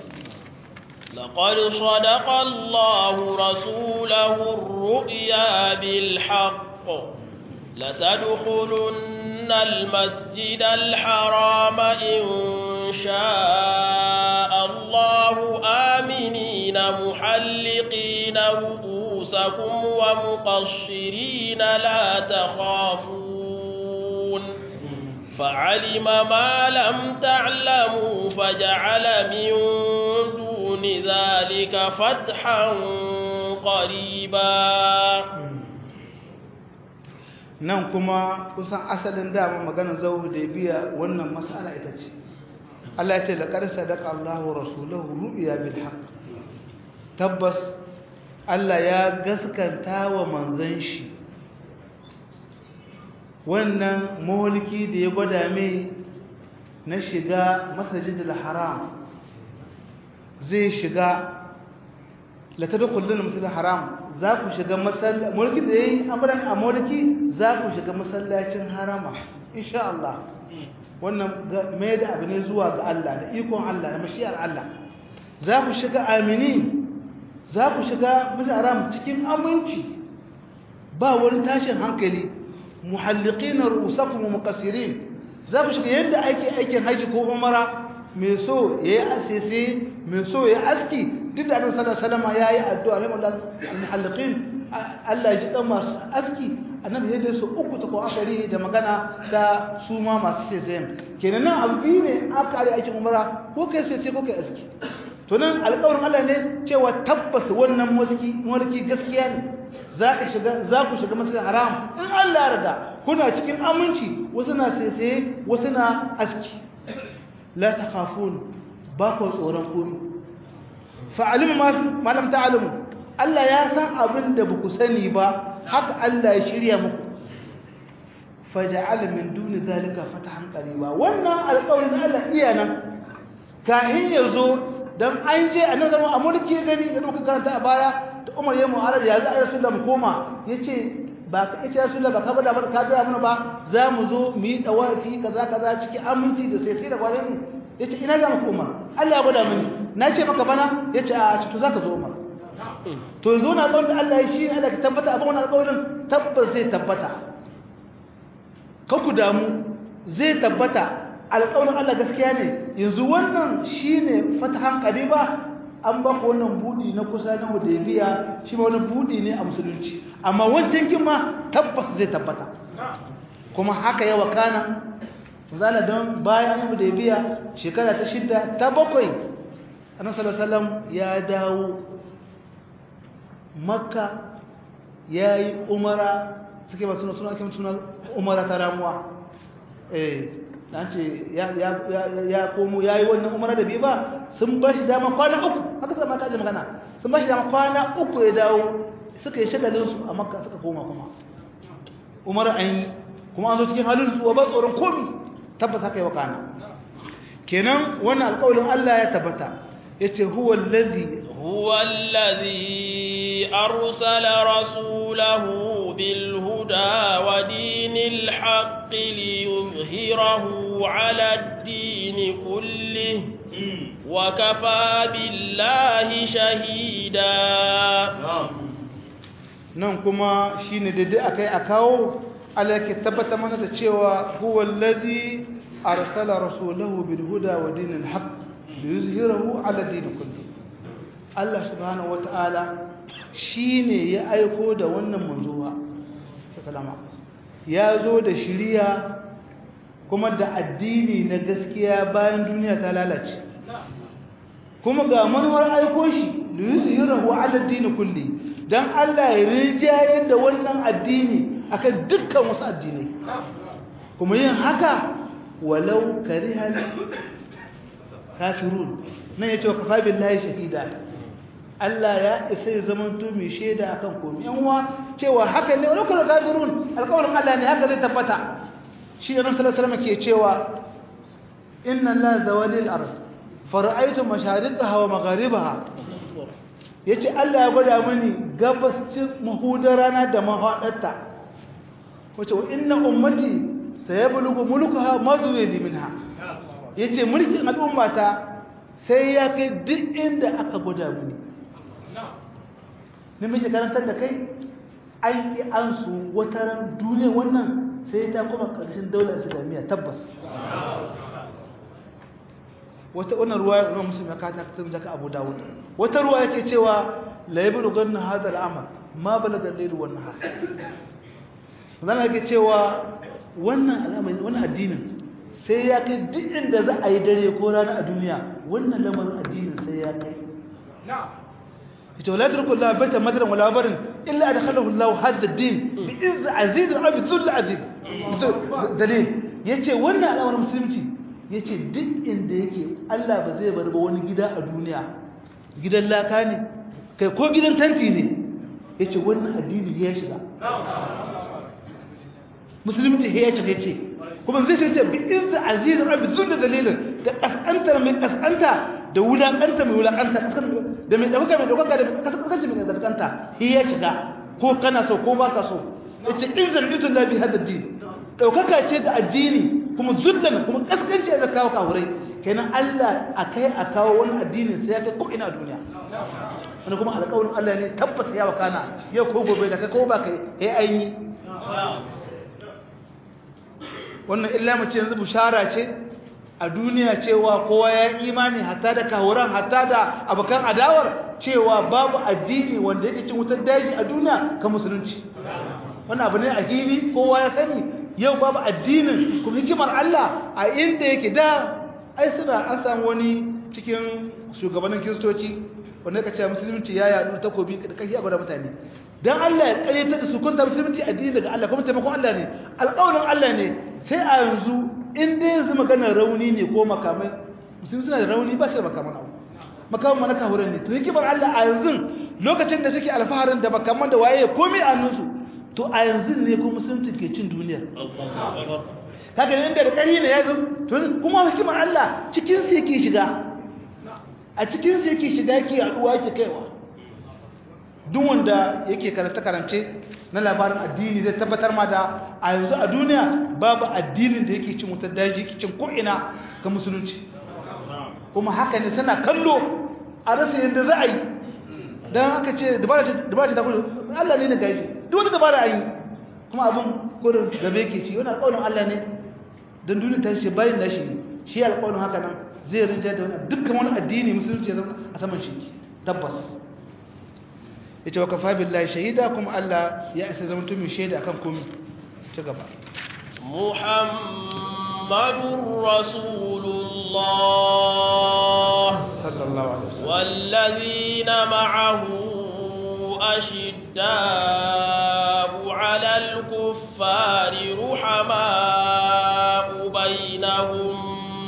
لقد صدق الله رسوله الرؤيا بالحق لتدخلن المسجد الحرام إن شاء الله آمنين محلقين رؤوسكم ومقصرين لا تخافون فعلم ما لم تعلموا فجعل من دون ذلك فتحا قريبا nan kuma kusan asalin dama magana zauhu da biya wannan mas'ala ita ce Allah ya ce laqad sadaqa Allahu rasulahu ru'ya bil haqq tabbas Allah ya gaskanta wa manzon shi wannan mulki da ya gwada mai na shiga masajidul haram zai shiga la tadkhuluna masjidul haram za ku shiga masallaci mulki da yayi amran a mulki za ku shiga masallacin harama insha Allah wannan mai da abu ne zuwa ga Allah da ikon Allah da mashiyar Allah za ku shiga amini za ku shiga masjidul haram cikin aminci ba wani tashin hankali muhalliqina ru'usakum wa muqassirin za ku shiga yadda ake aikin haji ko umara mai so yayi asisi mai so yayi aski duk da Annabi sallallahu alaihi wasallam yayi addu'a ne Allah muhalliqin Allah ya shiga masu aski annabi ya su uku ta ko akari da magana ta su ma masu sai kenan nan abu biyu ne aka yi aikin umara ko kai sai ko kai aski to nan alƙawarin Allah ne cewa tabbas wannan mulki mulki gaskiya ne za ka shiga za ku shiga masjidil haram in Allah ya yarda kuna cikin aminci wasu na sese wasu na aski la takhafun ba ku tsoron komai fa alim ma ma lam ta'lamu Allah ya san abin da ba ku sani ba haka Allah ya shirya muku faja'al min duni zalika fatahan qariba wannan alƙawarin Allah iya nan kahin yazo dan an je annabi zama a mulki gani da muka karanta a baya da Umar ya mu'arada ya za a Rasulullah mu koma yace ba ka yace Rasulullah ba ka bada mana ka ga mana ba za mu zo mu yi dawafi kaza kaza cikin aminci da sai sai da kwanan yace ina za mu koma Allah ya gwada mini na ce maka bana yace a to zaka zo Umar to yanzu na alƙawarin da Allah ya shi Allah ka tabbata abin wannan alƙawarin tabbas zai tabbata ka ku damu zai tabbata alƙawarin Allah gaskiya ne yanzu wannan shine fatahan qariba an ba ku wannan budi na kusa na Hudaybiya shi ma wani budi ne a musulunci amma wancan kin ma tabbas zai tabbata kuma haka ya wakana zala don bayan Hudaybiya shekara ta shida ta bakwai Annabi sallallahu alaihi wasallam ya dawo Makka yayi umara suke ba suna suna ake suna umara ta ramuwa eh dan ce ya ya ya komo yayi wannan umara da bai ba sun ba shi dama kwana uku haka sai maka ji magana sun ba shi dama kwana uku ya dawo suka yi shagalin su a makka suka koma kuma umara an yi kuma an zo cikin halin su ba tsoron komi tabbata haka yi wakana kenan wannan alƙawarin Allah ya tabbata yace huwa allazi huwa allazi arsala rasulahu bil huda wa dinil haqqi liyuzhirahu ala ad-din kulli wa kafa billahi shahida nan kuma shine daidai akai a kawo Allah ke tabbata mana da cewa huwa allazi arsala rasulahu bil huda wa dinil haqq liyuzhirahu ala din kulli Allah subhanahu wataala shine ya aiko da wannan manzuwa sallama ya zo da shiriya kuma da addini na gaskiya bayan duniya ta lalace kuma ga manuwar aiko shi liyuzhirahu ala din kulli dan Allah ya rijayar da wannan addini akan dukkan wasu addinai kuma yin haka walau karihal kafirun nan ya ce wa kafa billahi shahida Allah ya isa ya zama to mai shaida akan komai yan uwa cewa haka ne walau karihal kafirun alƙawarin Allah ne haka zai tabbata shi da Nabi sallallahu alaihi wasallam ke cewa inna la zawalil ard fara'aytu mashariqaha wa magharibaha yace Allah ya gwada mani gabascin mahudar rana da mahadarta wace wa inna ummati sayablugu mulkuha mazwidi minha yace mulkin al'ummata sai ya kai duk inda aka gwada mini ne mishi karantar da kai an ki an su wataran duniya wannan sai ta kuma karshen daular islamiyya tabbas wata wannan ruwa ya musulmi ya kata ta zaka abu dawud wata ruwa yake cewa la yablughanna hadha al'amal ma balaga al-layl wan nahar zan yake cewa wannan al'amari wannan addinin sai ya kai duk inda za a yi dare ko rana a duniya wannan lamarin addinin sai ya kai ita wala turku la baita madran wala barin illa adkhalahu Allah hadha ad-din bi izz aziz wa bi dhull aziz dalil yace wannan al'amarin musulunci yace duk inda yake Allah ba zai bar ba wani gida a duniya gidan laka ne kai ko gidan tanti ne yace wannan addini ya shiga musulunci ya shiga ce kuma zai ce bi izza aziz rabbi sunna dalilin da kaskanta mai kaskanta da wulakanta mai wulakanta da mai dauka mai dauka da kaskanta mai kaskanta shi ya shiga ko kana so ko baka so yace izzan izzan la bi hada din daukaka ce ga addini kuma zullan kuma kaskanci da kawo kawurai kenan Allah akai a kawo wani addinin sai ya kai ko ina duniya wani kuma alƙawarin Allah ne tabbas ya wakana yau ko gobe da kai ko ba kai eh aini wannan illa mace yanzu bushara ce a duniya cewa kowa ya imani hatta da kahuran hatta da abokan adawar cewa babu addini wanda yake cin wutar daji a duniya ka musulunci wannan abu ne a hili kowa ya sani yau babu addinin kuma hikimar Allah a inda yake da ai suna an samu wani cikin shugabannin kiristoci wanda ka ce musulunci ya yaɗu takobi da kashi a gwada mutane dan Allah ya kayyata da su kunta musulunci addini daga Allah kuma taimakon Allah ne alƙawarin Allah ne sai a yanzu in dai yanzu maganar rauni ne ko makamai musulmi suna da rauni ba su da makaman abu makaman mana kahuran ne to hikimar Allah a yanzu lokacin da suke alfaharin da makaman da waye komai a hannunsu to a yanzu ne ko musulunci ke cin duniya kaga inda da kari ne ya zo to kuma hikimar Allah cikin su yake shiga a cikin su yake shiga yake yaduwa yake kaiwa duk wanda yake karanta karance na labarin addini zai tabbatar ma da a yanzu a duniya babu addinin da yake cin wutar daji cin ko'ina ga musulunci kuma haka ne suna kallo a rasa yadda za a yi don haka ce dabara ce ta kudu Allah ne na gaji duk wata dabara a yi kuma abin kurin gabe ke ci wani alƙawarin Allah ne don duniya ta ce bayan da shi shi alƙawarin haka nan zai rinja da wani dukkan wani addini musulunci ya zama a saman shi tabbas ya ce wa kafa billahi shahida kuma Allah ya isa zama tumi shaida akan komi ta gaba muhammadun rasulullah sallallahu alaihi wasallam wallazina ma'ahu ashidda'u 'alal kuffari ruhama'u bainahum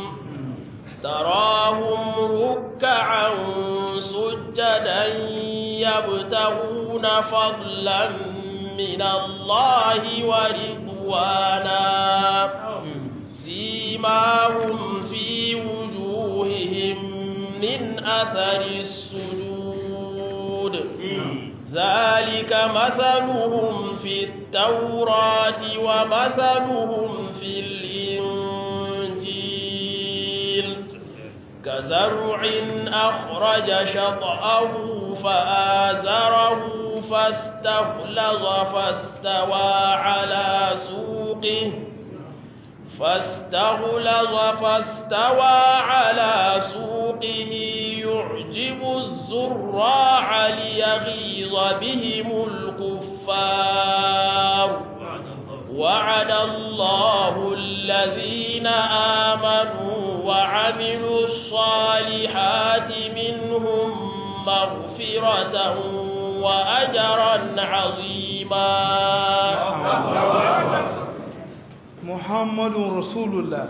تراهم ركعا سجدا يبتغون فضلا من الله ورضوانا سيماهم في وجوههم من أثر السجود ذلك مثلهم في التوراة ومثلهم في الإنجيل كزرع أخرج شطأه فآزره فاستغلظ فاستوى على سوقه فاستغلظ فاستوى على سوقه يعجب الزراع ليغيظ بهم الكفار وعد الله الذين آمنوا وعملوا الصالحات منهم مغفرة وأجرا عظيما محمد رسول الله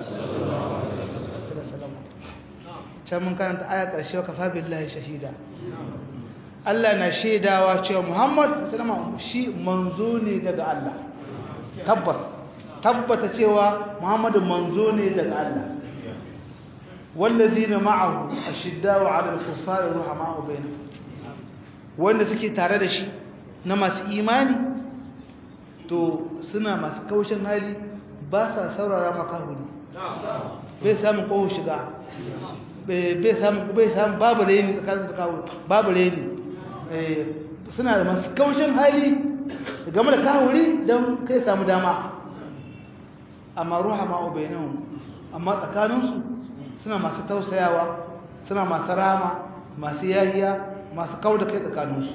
can mun karanta aya ƙarshe wa kafa billahi shahida Allah na shaidawa cewa Muhammad sallama shi manzo ne daga Allah tabbas tabbata cewa Muhammadu manzo ne daga Allah wallazina ma'ahu ashiddau 'ala al-kuffari ruhama'u bainahum wanda suke tare da shi na masu imani to suna masu kaushin hali ba sa saurara makahuri bai samun kohu shiga bai samun bai samun babu reni tsakanin su kawo babu reni suna da masu kaushin hali game da kahuri don kai samu dama amma ruha ma'u bainahum amma tsakaninsu suna masu tausayawa suna masu rama masu yahiya masu kawo da kai tsakaninsu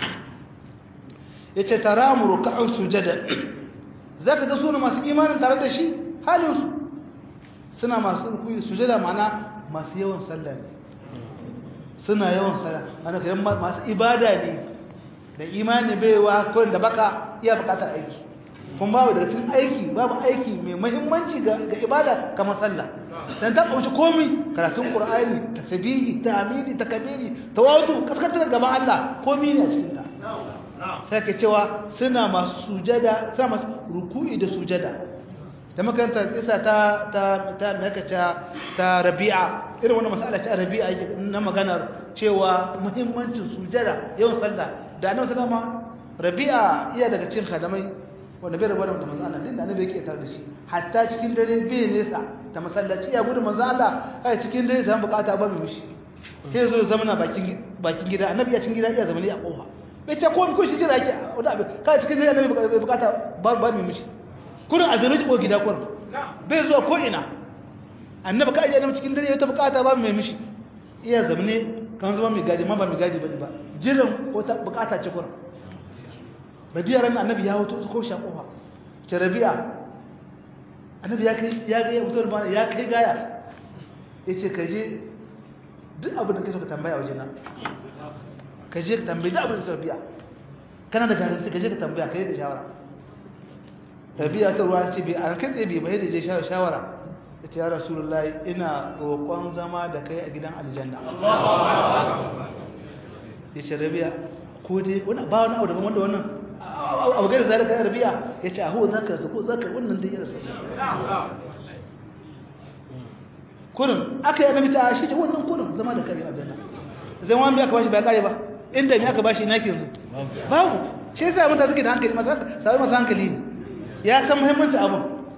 ya ce tara mu ruka'un sujada za ka ga suna masu imanin tare da shi halinsu suna masu rukuyi sujada mana masu yawan sallah ne suna yawan sallah mana kayan masu ibada ne da imani baiwa kawai da baka iya bukatar aiki kuma babu daga cikin aiki babu aiki mai mahimmanci ga ibada kamar sallah dan ta kauce komai karatun qur'ani tasbihi tahmidi takbiri tawadu kaskantar gaban Allah komai ne a cikin ta sai ke cewa suna masu sujada suna masu ruku'i da sujada da makaranta isa ta ta ta nakata ta rabi'a irin wannan mas'ala ta rabi'a yake na maganar cewa muhimmancin sujada yawan sallah da annabi sallama rabi'a iya daga cikin kadamai wanda bai rabu da manzo Allah din da annabi yake tare da shi hatta cikin dare bai nesa ta masallaci ya gudu manzo Allah kai cikin dare sai bukata ba mu mishi sai zo zamana bakin bakin gida annabi ya cikin gida iya zamani a kofa bai ce ko ko shi jira yake wanda abin kai cikin dare annabi bai bukata ba ba mu mishi kurin azumi ko gida kurin bai zuwa ko ina annabi kai ya annabi cikin dare ya ta bukata ba mu mishi iya zamane kan zama mai gadi ma ba mai gadi bane ba jiran wata bukata ce kurin rabi'a ran annabi ya hoto ko sha kofa ce rabi'a annabi ya kai ya ga ya fito da ya kai gaya yace ka je duk abin da kake so ka tambaya waje na ka je ka tambaye duk abin da rabi'a kana da garanti ka je ka tambaya ka yi da shawara rabi'a ta ruwa ce bai an kai tsaye bai bai da je shawara yace ya rasulullahi ina roƙon zama da kai a gidan aljanna yace rabi'a ko dai wani ba wani abu daban wanda wannan abu gari zalika ya rabi'a ya ce aho za ka ko za ka wannan dai ya rasu kurin aka yi annabi ta shi ce wannan kurin zama da kare aljanna zai wani aka bashi bai kare ba inda me aka bashi ina ke yanzu babu shi yasa mutane suke da hankali masu sabai masu hankali ne ya san muhimmancin abin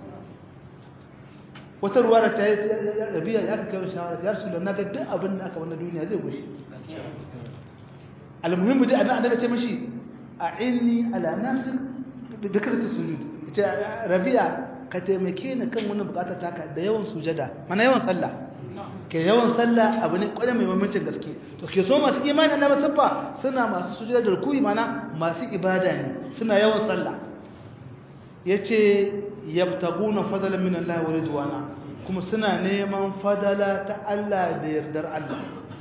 wata ruwa da ta yi rabiya ya ka kai shawara ya rasu da na ga duk abin da aka wani duniya zai gushe almuhimmi dai annabi annabi ce mishi a inni ala nafsik da kasata sujud ce rabiya ka taimake ni kan wani bukatar taka da yawan sujada mana yawan sallah ke yawan sallah abu ne kwarai mai mamancin gaske to ke so masu imani na masabba suna masu sujada da rukuyi mana masu ibada ne suna yawan sallah yace yabtaguna fadlan min Allah wa ridwana kuma suna neman fadala ta Allah da yardar Allah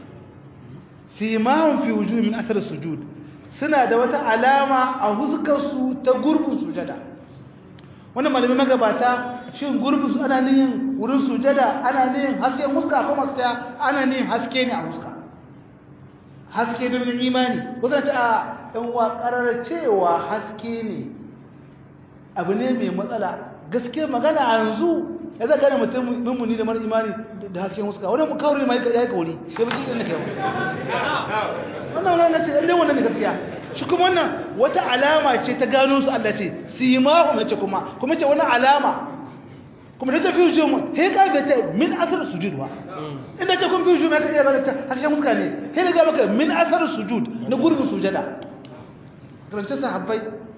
simahum fi wujuhi min athar sujud suna da wata alama a huskarsu ta gurbin sujada wannan malamin magabata shin gurbin su ana nihin wurin sujada ana nihin hasken huska ko masu ana nihin haske ne a huska haske ne min imani wasu ce a ɗan wa ƙarar cewa haske ne abu ne mai matsala gaske magana a yanzu ya zaka gane mutum mummuni da mara imani da hasken huska wani mu kawai ma ya yi kauri kai baki ɗin da kai wannan wannan ce ɗan wannan ne gaskiya shi kuma wannan wata alama ce ta gano su Allah ce simahu na ce kuma kuma ce wani alama kuma ta tafi hujjo mu he ka ga ce min asar sujud wa inda ce kun fi hujjo mai ka iya ta harshen muska ne he ga maka min asar sujud na gurbin sujada karance sahabbai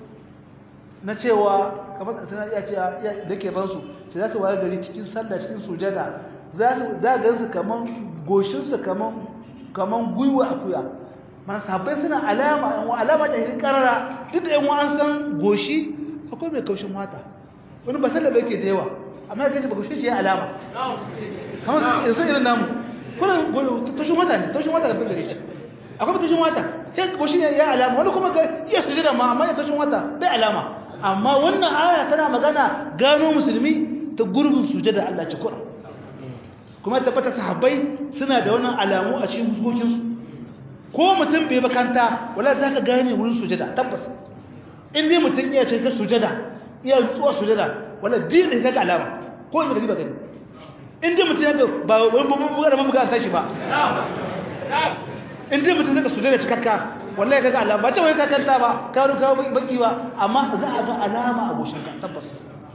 na cewa kamar suna iya ce da ke ban su sai za su waye gari cikin sallah cikin sujada za su za ga su kaman goshin su kaman kaman gwiwa akuya mana sahabbai suna alama yan alama da hin karara duk da yan an san goshi akwai mai kaushin wata wani ba sallah yake da yawa amma ya kace ba goshi shi alama kamar yanzu irin namu kuna tashin wata ne tashin wata da bin gare shi akwai tashin wata sai goshi ne ya alama wani kuma ga iya sujada ma amma ya tashin wata bai alama amma wannan aya tana magana gano musulmi ta gurbin sujada Allah ci kura kuma tabbata sahabbai suna da wannan alamu a cikin fuskokinsu ko mutum bai bakanta wala za ka gane wurin sujada tabbas in dai mutum iya ce ta sujada iya tsuwa sujada wala din da kaga alama ko in da ba gani in dai mutum ya ga ba wani buga da mabuga ta shi ba in dai mutum zaka sujada cikakka wallahi kaga alama ba ce wai ka kanta ba ka ruka baki ba amma za a ga alama a goshin ka tabbas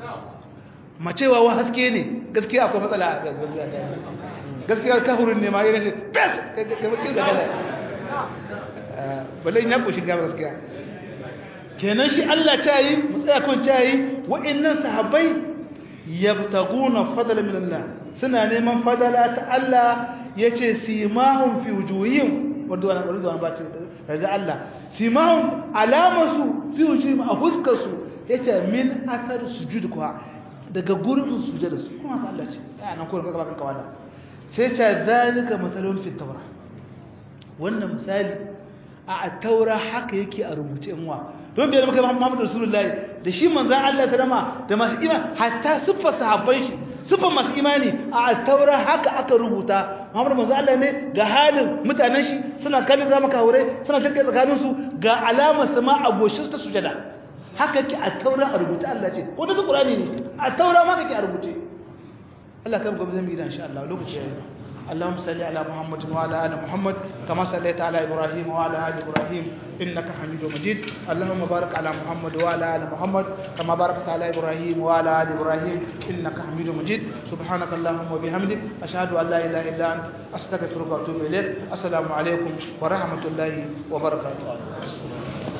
macewa wa haske ne gaskiya akwai matsala a gaskiya kafurin ne ma yana ce bes ka baki ga gala balai ya koshi gaba gaskiya kenan shi Allah ta yi mu tsaya kun ta yi wa'annan sahabbai yabtaguna fadlan min Allah suna neman fadala ta Allah yace simahum fi wujuhihim wanda wannan ƙwarin zuwa ba ce raja Allah simahum alamasu fi wujuhihim a huskarsu yace min athar sujud kuwa daga gurbin sujada su kuma Allah ce sai nan kullum kaga bakan kawala sai ce zalika matalun fi tawra wannan misali a taura haka yake a rubuce in wa don biyar maka Muhammadu Rasulullahi da shi manzan Allah ta dama da masu imani hatta siffar sahabban shi siffar masu imani a taura haka aka rubuta Muhammadu manzan Allah ne ga halin mutanen shi suna kallon zama kawure suna jirgin tsakaninsu ga alamar sama a goshin ta sujada haka ke a taura a rubuce Allah ce wanda su ƙurani ne a taura ma kake a rubuce Allah kan gobe zan yi da insha Allah lokaci ya yi اللهم صل على محمد وعلى ال محمد كما صليت على ابراهيم وعلى ال ابراهيم انك حميد مجيد اللهم بارك على محمد وعلى ال محمد كما باركت على ابراهيم وعلى ال ابراهيم انك حميد مجيد سبحانك اللهم وبحمدك اشهد ان لا اله الا انت استغفرك واتوب اليك السلام عليكم ورحمه الله وبركاته